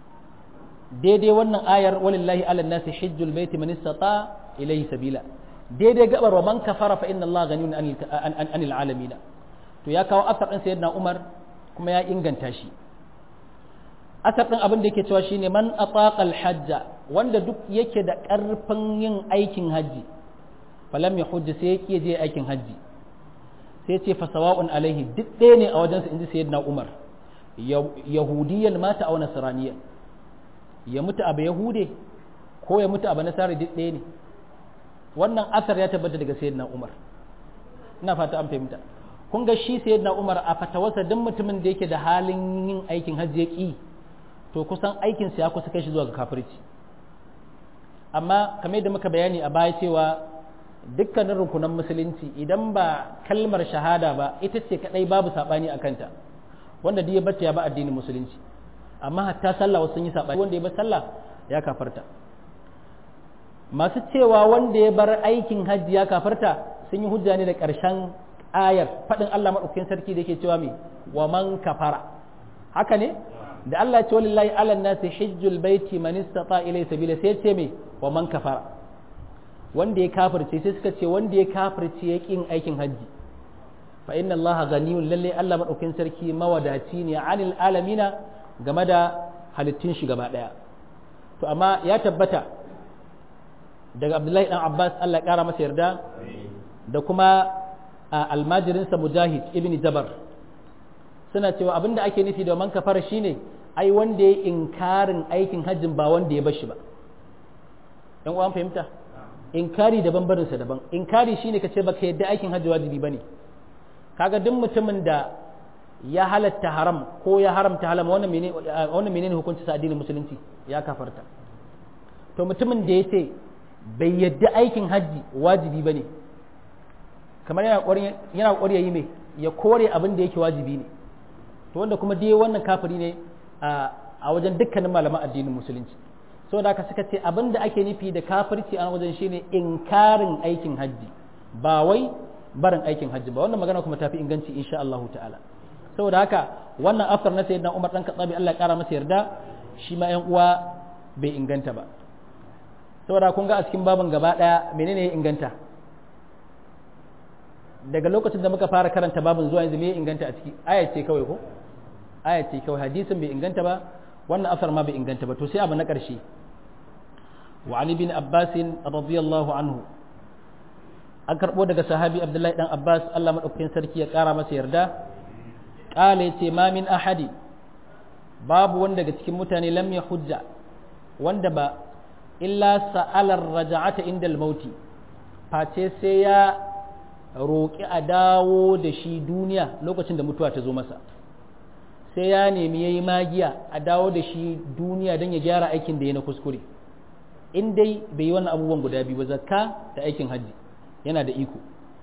daidai wannan ayar walillahi ala nasi hijjul baiti man istata ilayhi sabila daidai gabar wa man kafara fa inna Allah ganiyun anil alamin to ya kawo asar din sayyidina Umar kuma ya inganta shi asar din abin da yake cewa shine man ataqa hajja wanda duk yake da karfin yin aikin haji falam ya hujja sai yake je aikin haji sai ce fa sawa'un alaihi duk ɗaya ne a wajensa inji sayyidina Umar yahudiyan mata aw nasraniyan ya mutu abu yahude ko ya mutu abu nasara duk ɗaya ne wannan asar ya tabbata daga sayyidina Umar ina fata an fahimta kun ga shi sayyidina Umar a fatawarsa duk mutumin da yake da halin yin aikin hajji ya ki to kusan aikin sa ya kusa kai shi zuwa ga kafirci amma kamar yadda muka bayani a baya cewa dukkanin rukunan musulunci idan ba kalmar shahada ba ita ce kadai babu sabani a kanta wanda duk ya bata ya ba addinin musulunci amma hatta sallah wasu sun yi sabani wanda ya bar sallah ya kafarta masu cewa wanda ya bar aikin hajji ya kafarta sun yi hujja ne da ƙarshen ayar faɗin Allah maɗaukakin sarki da yake cewa me wa man kafara haka ne da Allah ya ce walillahi ala nasi hajjul baiti man istata ilay sabila sai ce me wa man kafara wanda ya kafirce sai suka ce wanda ya kafirce ya kin aikin hajji fa inna Allah ghaniyun lalle Allah maɗaukakin sarki mawadaci ne anil alamina game da halittun shi gaba ɗaya to amma ya tabbata daga abdullahi dan abbas allah ya kara masa yarda da kuma almajirinsa mujahid ibn jabar suna cewa abinda ake nufi da man kafara shine ai wanda ya inkarin aikin hajjin ba wanda ya bashi ba yan uwan fahimta inkari daban barinsa daban inkari shine kace baka yadda aikin hajji wajibi bane kaga duk mutumin da ya halatta haram ko ya haramta halam wannan menene wannan menene hukunci sa addinin musulunci ya kafarta to mutumin da yace bai yadda aikin hajji wajibi ba ne kamar yana ƙwari ya yi mai ya kore abin da yake wajibi ne to wanda kuma dai wannan kafiri ne a wajen dukkanin malaman addinin musulunci saboda haka suka ce abin da ake nufi da kafirci a wajen shine inkarin aikin hajji ba wai barin aikin hajji ba wannan magana kuma tafi inganci insha Allah ta'ala saboda haka wannan afar na sayyidina Umar dan Khattabi Allah ya kara masa yarda shi ma ƴan uwa bai inganta ba saboda kun ga a cikin babin gaba ɗaya menene ya inganta daga lokacin da muka fara karanta babin zuwa yanzu me ya inganta a ciki ayat ce kawai ko ayat ce kawai hadisin bai inganta ba wannan asar ma bai inganta ba to sai abu na ƙarshe wa ali bin abbas radiyallahu anhu an karɓo daga sahabi abdullahi dan abbas Allah madaukakin sarki ya ƙara masa yarda qala yace ma min ahadi babu wanda daga cikin mutane lam ya hujja wanda ba illa sa'alar raja'ata inda mauti face sai ya roƙi a dawo da shi duniya lokacin da mutuwa ta zo masa sai ya nemi ya yi magiya a dawo da shi duniya don ya gyara aikin da ya na kuskure in dai bai yi wannan abubuwan guda biyu ba zakka da aikin hajji yana da iko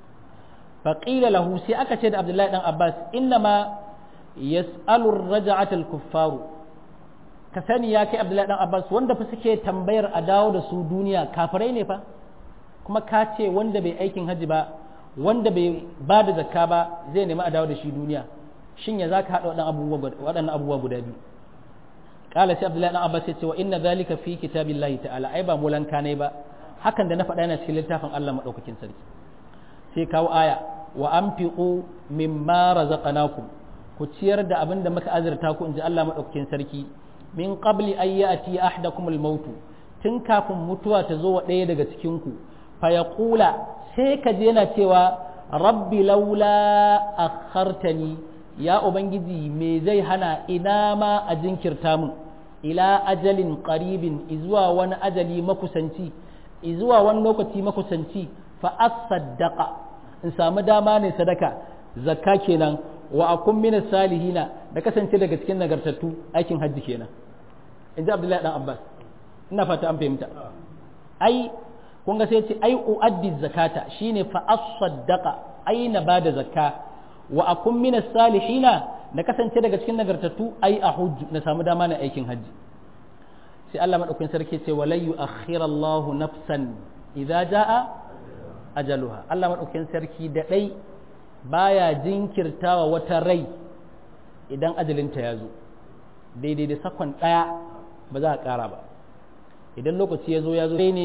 faƙila lahu sai aka ce da abdullahi dan abbas inna ma yas'alur raja'atal kuffaru ka sani ya kai abdullahi dan abbas wanda fa suke tambayar a dawo da su duniya kafirai ne fa kuma ka ce wanda bai aikin hajji ba wanda bai ba da zakka ba zai nemi a dawo da shi duniya shin ya zaka haɗa waɗannan abubuwa guda biyu kala sai abdullahi dan abbas ya ce wa inna zalika fi kitabillahi ta'ala ai ba mulanka ne ba hakan da na faɗa yana cikin littafin Allah madaukakin sarki sai kawo aya wa anfiqu mimma razaqnakum ku ciyar da abin da muka azurta ku inji Allah madaukakin sarki min qabli an ya'ti ahadakum al-maut tun kafin mutuwa ta zo wa ɗaya daga cikin ku fa yaqula sai ka je yana cewa rabbi laula akhartani ya ubangiji me zai hana ina ma a jinkirta mun ila ajalin qaribin izuwa wani ajali makusanci izuwa wani lokaci makusanci fa asaddaqa in samu dama ne sadaka zakka kenan wa akun min salihina da kasance daga cikin nagartattu aikin hajji kenan in ji abdullahi dan abbas ina fata an fahimta ai kun ga sai ce ai uaddi zakata shine fa asaddaqa ai na bada zakka wa akun min salihina na kasance daga cikin nagartattu ai a hujju na samu dama na aikin hajji sai Allah madaukakin sarki ce walai yu'akhkhira Allah nafsan idza jaa ajaluha Allah madaukakin sarki da dai baya jinkirtawa wata rai idan ajalinta ya zo daidai da sakon daya ba za a kara ba idan lokaci ya zo ya zo ne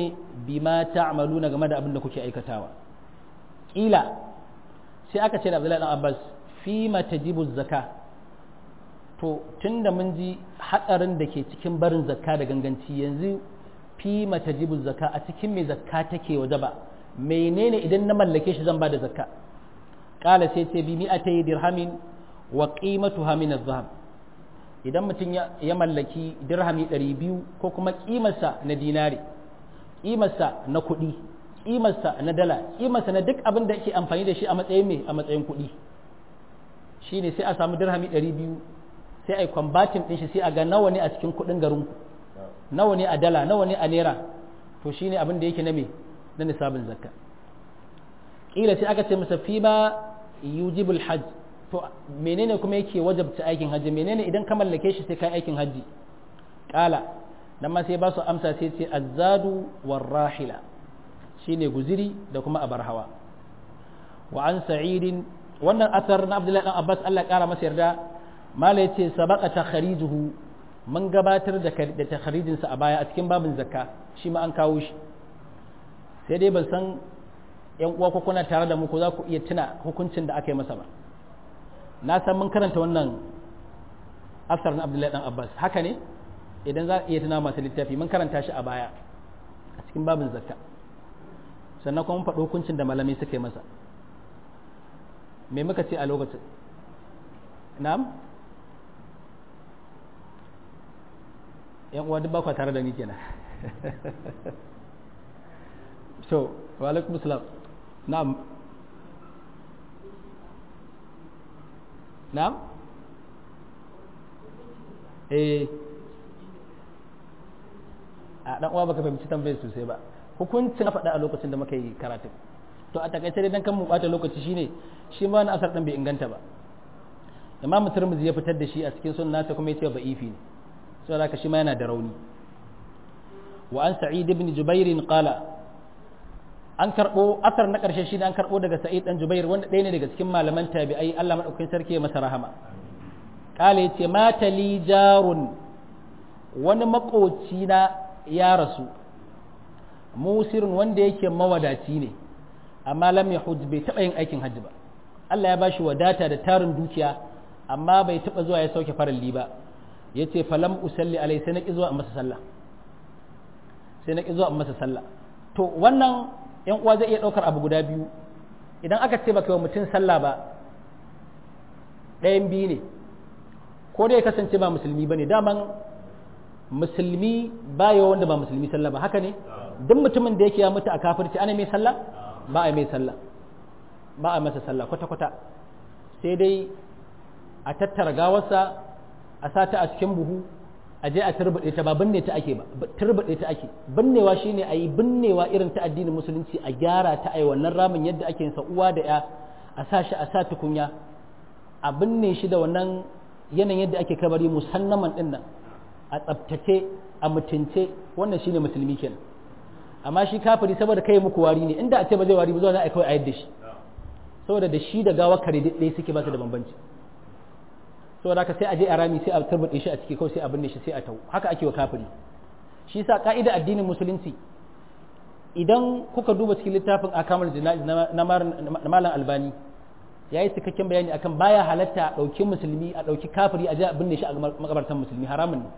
bima ta'maluna game da abin da kuke aikatawa kila sai aka ce da Abdullahi dan Abbas fi ma tajibu zakka to tunda mun ji hatsarin da ke cikin barin zakka da ganganci yanzu fi ma tajibu zakka a cikin me zakka take waje ba menene idan na mallake shi zan ba da zakka kala sai ce bi mi'atay dirhamin wa qimatuha min adh-dhahab idan mutum ya mallaki dirhami 200 ko kuma kimarsa na dinari kimarsa na kuɗi kimarsa na dala kimarsa na duk abin da yake amfani da shi a matsayin me a matsayin kuɗi shine sai a samu dirhami 200 sai a yi kwambatin ɗin shi sai a ga nawa ne a cikin kuɗin garinku nawa ne a dala nawa ne a naira to shine abin da yake na me na nisabin zakka kila sai aka ce masa fi ma yujibul hajj to menene kuma yake wajabta aikin hajji menene idan ka mallake shi sai kai aikin hajji kala dan ma sai ba su amsa sai ce azzadu warrahila shine guziri da kuma abar hawa wa an sa'idin wannan asar na abdullahi dan abbas Allah ya kara masa yarda mala yace sabaqa takharijuhu mun gabatar da da takharijin sa a baya a cikin babin zakka shi ma an kawo shi sai dai ban san yan uwa ko kuna tare da mu ko za ku iya tuna hukuncin da aka yi masa ba na san mun karanta wannan asar na abdullahi dan abbas haka ne idan za a iya tuna masu littafi mun karanta shi a baya a cikin babin zakka sannan kuma mun faɗi hukuncin da malamai suka yi masa me muka ce a lokacin na'am yan uwa duk ba tare da ni kenan so wa alaikum salam na'am na'am eh a dan uwa baka fahimci tambayar sosai ba hukuncin faɗa a lokacin da muka yi karatu to a takaice dai dan kan mu bata lokaci shine shi ma wani asar din bai inganta ba imam tirmidhi ya fitar da shi a cikin sunna ta kuma yace ba'ifi ne saboda haka shi ma yana da rauni wa an sa'id ibn jubair qala an karbo asar na karshe shi an karbo daga sa'id dan jubair wanda ɗaya ne daga cikin malaman tabi'ai Allah madaukakin sarki ya masa rahama qala yace mata li jarun wani makoci na ya rasu musirun wanda yake mawadaci ne amma lam yahud bai taɓa yin aikin hajji ba Allah ya bashi wadata da tarin dukiya amma bai taɓa zuwa ya sauke faralli ba yace falam usalli alai sai na ki zuwa masa sallah sai na ki zuwa masa sallah to wannan yan uwa zai iya ɗaukar abu guda biyu idan aka ce baka yi wa mutum sallah ba ɗayan biyu ne ko dai kasance ba musulmi ba ne daman musulmi ba yawa wanda ba musulmi sallah ba haka ne duk mutumin da yake ya mutu a kafirci ana mai sallah ba a mai sallah ba a masa sallah kwata-kwata sai dai a tattara gawarsa a sata a cikin buhu a je a turbaɗe ta ba binne ta ake ba turbaɗe ta ake binnewa shine a yi binnewa irin ta addinin musulunci a gyara ta a yi wannan ramin yadda ake sa uwa da ya a sa shi a sa tukunya a binne shi da wannan yanayin yadda ake kabari musannaman din nan a tsabtace a mutunce wannan shine musulmi kenan amma shi kafiri saboda kai muku wari ne inda a ce ba zai wari ba zuwa za a kawai a yadda shi saboda da shi da gawa kare ɗaya suke ba su da bambanci saboda haka sai a je a rami sai a turbuɗe shi a ciki kawai sai a binne shi sai a tau haka ake wa kafiri shi sa ka'ida addinin musulunci idan kuka duba cikin littafin akamar jana'iz na malam albani ya yi cikakken bayani akan baya halatta a ɗauki musulmi a ɗauki kafiri a je a binne shi a makabartan musulmi haramun ne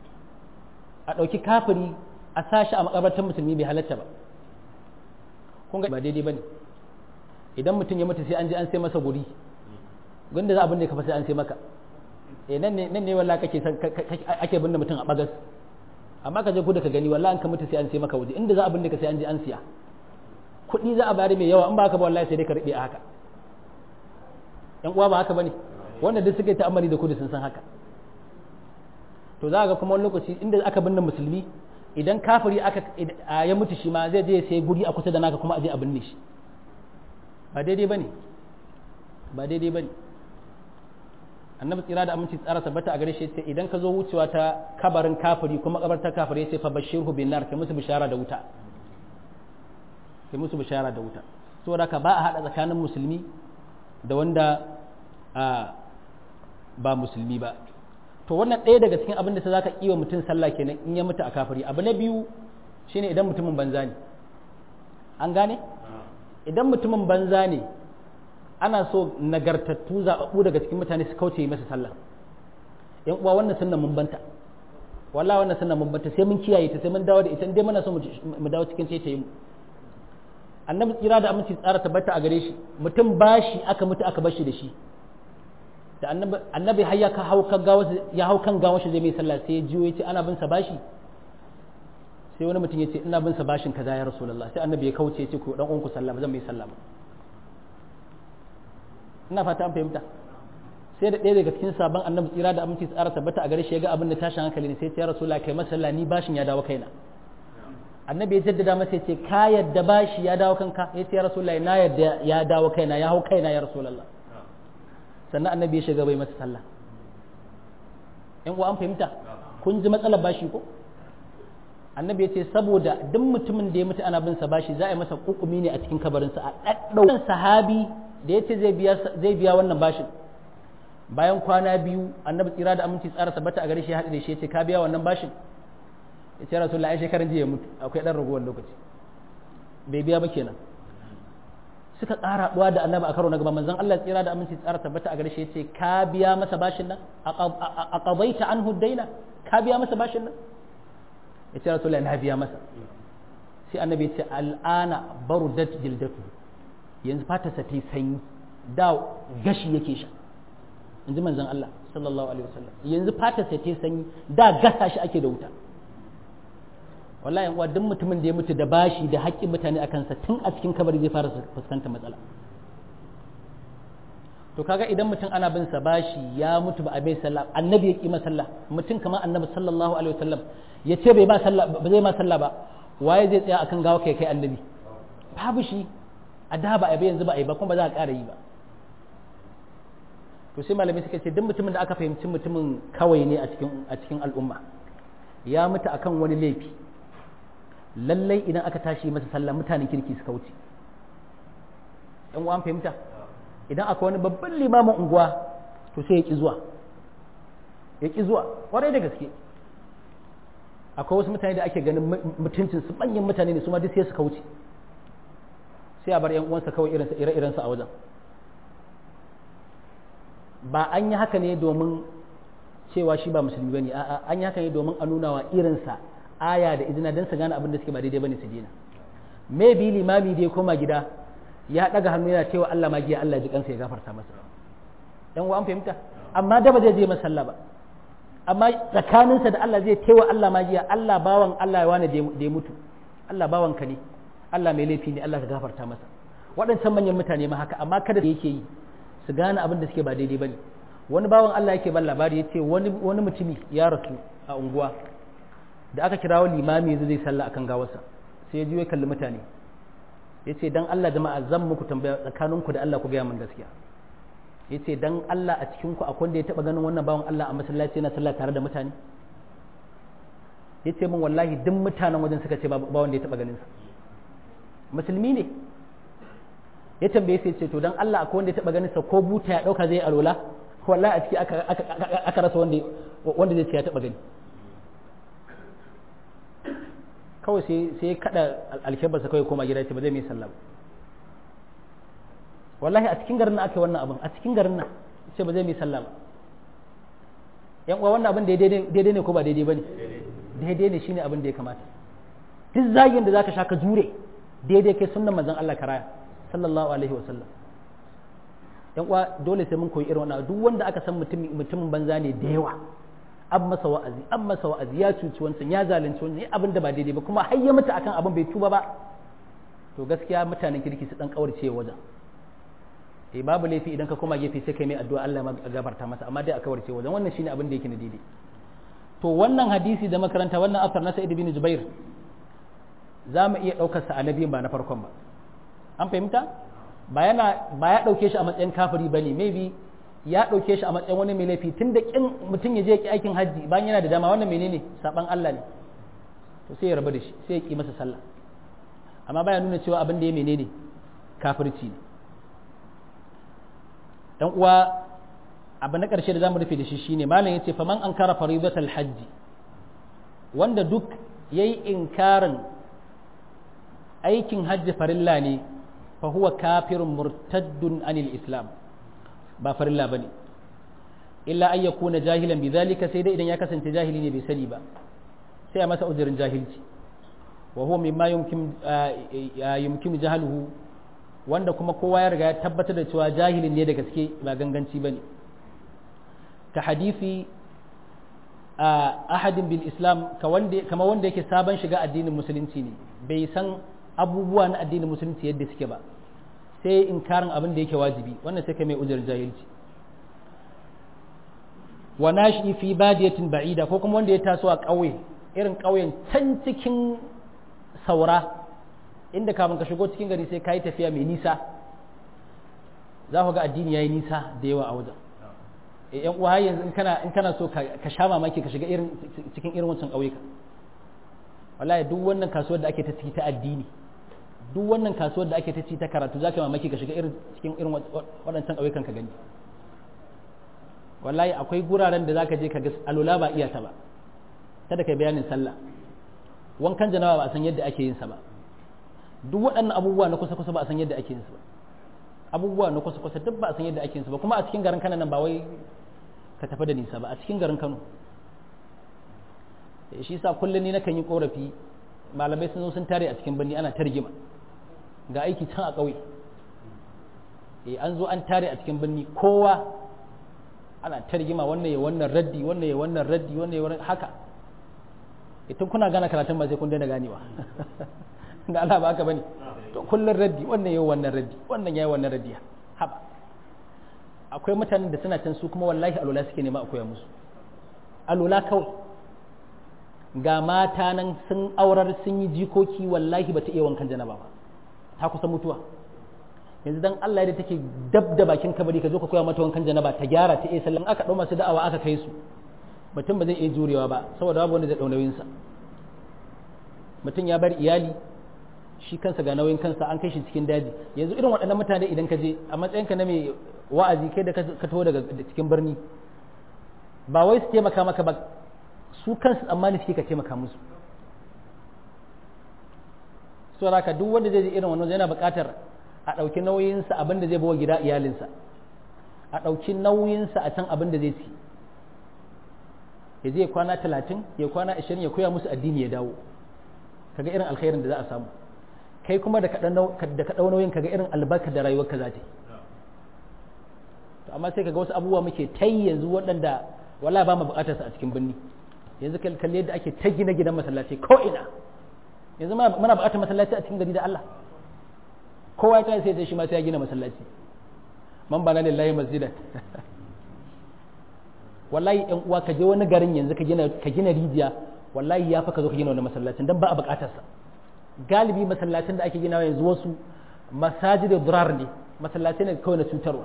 a ɗauki kafiri a sa shi a makabartan musulmi bai halatta ba kun ga ba daidai ba ne idan mutum ya mutu sai an je an sai masa guri gunda za a binne ka fa sai an sai maka eh nan ne nan ne wallahi kake san ake binne mutum a bagas amma ka je ku da ka gani wallahi an ka mutu sai an sai maka waje inda za a binne ka sai an je an siya kuɗi za a bari mai yawa in ba haka ba wallahi sai dai ka riɓe a haka yan uwa ba haka bane wanda duk suka yi ta'ammali da kudu sun san haka to za ga kuma wani lokaci inda aka binne musulmi idan kafiri aka ya mutu shi ma zai je sai guri a kusa da naka kuma a je a binne shi ba daidai bane ba daidai bane annabi tsira da aminci tsara tabbata a gare shi ce idan ka zo wucewa ta kabarin kafiri kuma kabarta kafiri sai fa bashirhu bin nar kai musu bishara da wuta kai musu bishara da wuta saboda ka ba a hada tsakanin musulmi da wanda ba musulmi ba to wannan ɗaya daga cikin abin da ta zaka iya mutum sallah kenan in ya mutu a kafiri abu na biyu shine idan mutumin banza ne an gane idan mutumin banza ne ana so nagartattu zaɓaɓɓu daga cikin mutane su kauce masa sallah yan uwa wannan sunna mun banta wallahi wannan sunna mun banta sai mun kiyaye ta sai mun dawo da ita dai muna so mu dawo cikin taitaye mu annabi tsira da aminci tsara tabbata a gare shi mutum bashi aka mutu aka bar shi da shi da annabi annabi har ya ka hau kan gawa ya hau kan gawa shi zai mai sallah sai ya jiyo ya ce ana bin sa bashi sai wani mutum ya ce ina bin sa bashin kaza ya rasulullah sai annabi ya kauce ya ce ku dan uwanku sallah zan mai sallah ina fata an fahimta sai da ɗaya daga cikin sabon annabi tsira da aminci tsara tabbata a gare shi ya ga abin da tashin hankali ne sai ya rasulullah kai masalla ni bashin ya dawo kaina annabi ya jaddada masa ya ce ka yadda bashi ya dawo kanka ya ce ya rasulullah na yadda ya dawo kaina ya hau kaina ya rasulullah sannan annabi ya shiga bai masa sallah in uwa an fahimta kun ji matsalar bashi ko annabi ya ce saboda duk mutumin da ya mutu ana bin sa bashi za a yi masa kukumi ne a cikin kabarinsa a ɗaɗɗau sahabi da ya ce zai biya wannan bashin bayan kwana biyu annabi tsira da aminci tsara tabbata a gare shi haɗu da shi ya ce ka biya wannan bashin ya ce rasulullah ai shekaran jiya mutu akwai ɗan ragowar lokaci bai biya ba kenan suka ƙara haɗuwa da annabi a karo na gaba manzon Allah tsira da aminci tsara tabbata a gare shi ya ce ka biya masa bashin nan a qadaita anhu daina ka biya masa bashin nan ya ce rasulullah na biya masa sai annabi ya ce al'ana barudat jildatu yanzu fatarsa ta yi sanyi da gashi yake sha in ji manzon Allah sallallahu alaihi wasallam yanzu fatarsa ta yi sanyi da gasa shi ake da wuta wallahi yan uwa duk mutumin da ya mutu da bashi da haƙƙin mutane a kansa tun a cikin kabari zai fara fuskantar matsala to kaga idan mutum ana bin sa bashi ya mutu ba a bai sallah annabi ya kima sallah mutum kamar annabi sallallahu alaihi wasallam ya ce bai ba sallah ba zai ma sallah ba waye zai tsaya akan gawa kai kai annabi babu shi a da ba a bai yanzu ba a yi ba kuma ba za a ƙara yi ba to sai malami suka ce duk mutumin da aka fahimci mutumin kawai ne a cikin a cikin al'umma ya mutu akan wani laifi lallai idan aka tashi masa sallah mutanen kirki suka wuce yan uwan fahimta idan akwai wani babban limamin unguwa to sai ya ki zuwa ya ki zuwa kwarai da gaske akwai wasu mutane da ake ganin mutuncin su manyan mutane ne su ma duk sai suka wuce sai a bar yan uwansa kawai irinsa ire-irensa a wajen ba an yi haka ne domin cewa shi ba musulmi bane a'a an yi haka ne domin a nuna wa irinsa aya da izina don su gane abin da suke ba daidai bane su dena maybe limami da ya koma gida ya daga hannu yana cewa Allah magiya Allah ji kansa ya gafarta masa dan uwa an fahimta amma da ba zai je masalla ba amma tsakaninsa da Allah zai tewa Allah magiya Allah bawan Allah ya wani da ya mutu Allah bawan ka ne Allah mai laifi ne Allah ka gafarta masa waɗancan manyan mutane ma haka amma kada da yake yi su gane abin da suke ba daidai bane wani bawan Allah yake ban labari ya ce wani wani mutumi ya rasu a unguwa da aka kirawo limami yanzu zai sallah akan gawarsa sai ya juyo kalli mutane ya ce dan Allah jama'a zan muku tambaya tsakaninku da Allah ku gaya min gaskiya ya ce dan Allah a cikinku akwai wanda ya taɓa ganin wannan bawan Allah a masallaci yana sallah tare da mutane ya ce min wallahi duk mutanen wajen suka ce ba wanda ya taɓa ganin sa musulmi ne ya tambaye sai ce to dan Allah akwai wanda ya taɓa ganin sa ko buta ya ɗauka zai alwala wallahi a ciki aka rasa wanda wanda zai ce ya taɓa gani kawai sai ya kada alkebarsa kawai koma gida ce ba zai mai sallah ba wallahi a cikin garin nan aka yi wannan abin a cikin garin nan ce ba zai mai sallah ba yan uwa wannan abin daidai ne ko ba daidai ba ne daidai ne shine abin da ya kamata duk zagin da zaka sha ka jure daidai kai sunnan manzon Allah karaya sallallahu alaihi wa sallam yan uwa dole sai mun koyi irin wannan duk wanda aka san mutumin banza ne da yawa an masa wa'azi an masa wa'azi ya cuci wancan ya zalunci wancan abin da ba daidai ba kuma har ya mutu akan abin bai tuba ba to gaskiya mutanen kirki su dan kawarce wajen eh babu laifi idan ka koma gefe sai kai mai addu'a Allah ya gafarta masa amma dai a kawarce wajen wannan shine abin da yake na daidai to wannan hadisi da makaranta wannan asar na Sa'id bin Jubair za mu iya daukar sa annabi ba na farkon ba an fahimta ba yana ba ya dauke shi a matsayin kafiri bane maybe ya ɗauke shi a matsayin wani mai laifi tun da ƙin mutum ya je ki aikin hajji bayan yana da dama wannan menene saban Allah ne to sai ya rabu da shi sai ya ki masa sallah amma baya nuna cewa abin da ya menene kafirci ne dan uwa abu na ƙarshe da zamu rufe da shi shine malam yace faman ankara faridatul hajji wanda duk yayi inkarin aikin hajji farilla ne fa huwa kafirun murtaddun anil islam ba farilla bane illa an yakuna jahilan bidhalika sai dai idan ya kasance jahili ne bai sani ba sai a masa uzurin jahilci wa huwa mimma yumkin yumkin jahaluhu wanda kuma kowa ya riga ya tabbatar da cewa jahilin ne da gaske ba ganganci bane ka hadisi ahadin bil islam kama wanda yake sabon shiga addinin musulunci ne bai san abubuwa na addinin musulunci yadda suke ba sai inkarin abin da yake wajibi wannan sai ka mai ujar jahilci wa nashi fi badiyatin ba'ida ko kuma wanda ya taso a ƙauye irin ƙauyen can cikin saura inda kafin ka shigo cikin gari sai ka yi tafiya mai nisa za ku ga addini ya yi nisa da yawa a wajen yan uwa yanzu in kana in kana so ka sha mamaki ka shiga irin cikin irin wancan ƙauyuka wallahi duk wannan kasuwar da ake ta ciki ta addini duk wannan kasuwar da ake ta ci ta karatu zaka mamaki ka shiga irin cikin irin waɗancan ƙauyukan ka gani wallahi akwai guraren da zaka je ka ga alula ba iya ta ba kada kai bayanin sallah wankan janaba ba a san yadda ake yin sa ba duk waɗannan abubuwa na kusa kusa ba a san yadda ake yin su ba abubuwa na kusa kusa duk ba a san yadda ake yin su ba kuma a cikin garin Kano nan ba wai ka tafi da nisa ba a cikin garin Kano shi yasa kullum ni nakan yi korafi malamai sun zo sun tare a cikin birni ana targima ga aiki can a ƙauye eh an zo an tare a cikin birni kowa ana targima wannan ya wannan raddi wannan ya wannan raddi wannan ya wannan haka idan kuna gana karatun ba sai kun daina ganewa da Allah ba haka bane to kullun raddi wannan yayi wannan raddi wannan yayi wannan raddi haba akwai mutanen da suna can su kuma wallahi alula suke nema a koya musu alula kawai ga mata nan sun aurar sun yi jikoki wallahi bata iya wankan janaba ba ta kusa mutuwa yanzu dan Allah da take dab da bakin kabari ka zo ka koya mata wankan janaba ta gyara ta iya sallan aka dau masu da'awa aka kai su mutum ba zai iya jurewa ba saboda babu wanda zai dau nauyin sa mutum ya bar iyali shi kansa ga nauyin kansa an kai shi cikin daji yanzu irin waɗannan mutane idan ka je a matsayinka na mai wa'azi kai da ka taho daga cikin birni ba wai su taimaka maka ba su kansu tsammani suke ka taimaka musu so haka duk wanda zai je irin wannan yana buƙatar a ɗauki nauyinsa abin da zai bawa gida iyalinsa a ɗauki nauyinsa a can abin da zai ci ya je kwana talatin ya kwana ashirin ya koya musu addini ya dawo kaga irin alkhairin da za a samu kai kuma da ka ɗau nauyin kaga irin albarka da rayuwar ka za ta yi to amma sai kaga wasu abubuwa muke ta yanzu waɗanda wala ba mu buƙatar su a cikin birni yanzu kalli yadda ake ta gina gidan masallaci ko ina yanzu muna buƙatar masallaci a cikin gari da Allah kowa ya tashi sai shi ma sai ya gina masallaci man bana lillahi masjidan wallahi ɗan uwa ka je wani garin yanzu ka gina ka gina rijiya wallahi ya fa ka zo ka gina wani masallacin dan ba a buƙatar sa galibi masallacin da ake ginawa yanzu wasu masajid durar ne masallatai ne kawai na cutarwa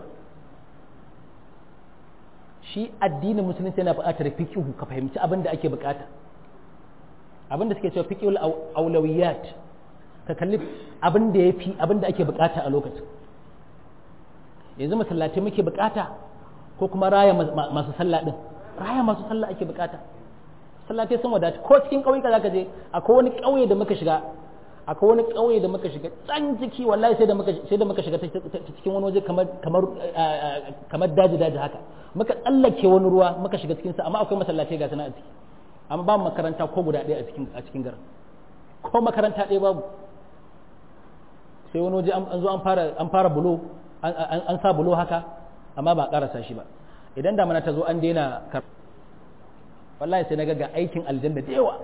shi addinin musulunci yana buƙatar fiqhu ka fahimci abin da ake buƙata abin da suke cewa fiqhul aulawiyat ka kalli abin da yafi abin da ake buƙata a lokacin yanzu masallatai muke buƙata ko kuma raya masu sallah din raya masu sallah ake buƙata sallatai sun wadata ko cikin ƙauyuka zaka je akwai wani ƙauye da muka shiga akwai wani ƙauye da muka shiga can ciki wallahi sai da muka sai da muka shiga ta cikin wani waje kamar kamar kamar daji daji haka muka tsallake wani ruwa muka shiga cikin sa amma akwai masallatai ga sana a ciki amma ba makaranta ko guda ɗaya a cikin a cikin garin ko makaranta ɗaya babu sai wani waje an zo an fara an fara bulo an sa bulo haka amma ba karasa shi ba idan da mana ta zo an daina wallahi sai na ga aikin aljanna da yawa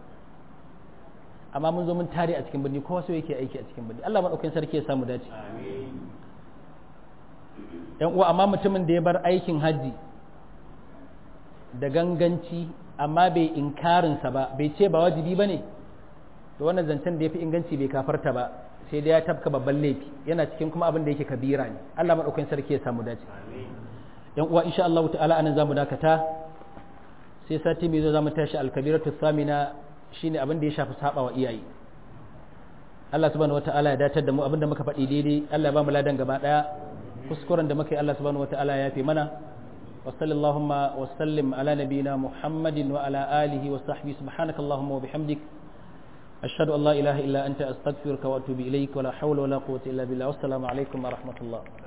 amma mun zo mun tare a cikin birni kowa so yake aiki a cikin birni Allah madaukakin sarki ya samu dace yan uwa amma mutumin da ya bar aikin haji da ganganci amma bai inkarinsa ba bai ce ba wajibi ba ne to wannan zancen da ya fi inganci bai kafarta ba sai dai ya tafka babban laifi yana cikin kuma abin da yake kabira ne Allah madaukakin sarki ya samu dace yan uwa insha Allah ta'ala anan zamu dakata sai sati mai zo zamu tashi al-kabiratu thamina shine abin da ya shafi saba wa iyaye Allah subhanahu wata'ala ya datar da mu abin da muka faɗi daidai Allah ya ba mu ladan gaba daya kuskuren da muka yi Allah subhanahu wata'ala ya fi mana wa sallallahu wa sallim ala nabiyina Muhammadin wa ala alihi wa sahbihi subhanakallahumma wa bihamdik ashhadu an la ilaha illa anta astaghfiruka wa atubu ilaik wa la hawla wa la quwwata illa billah wassalamu alaikum wa rahmatullah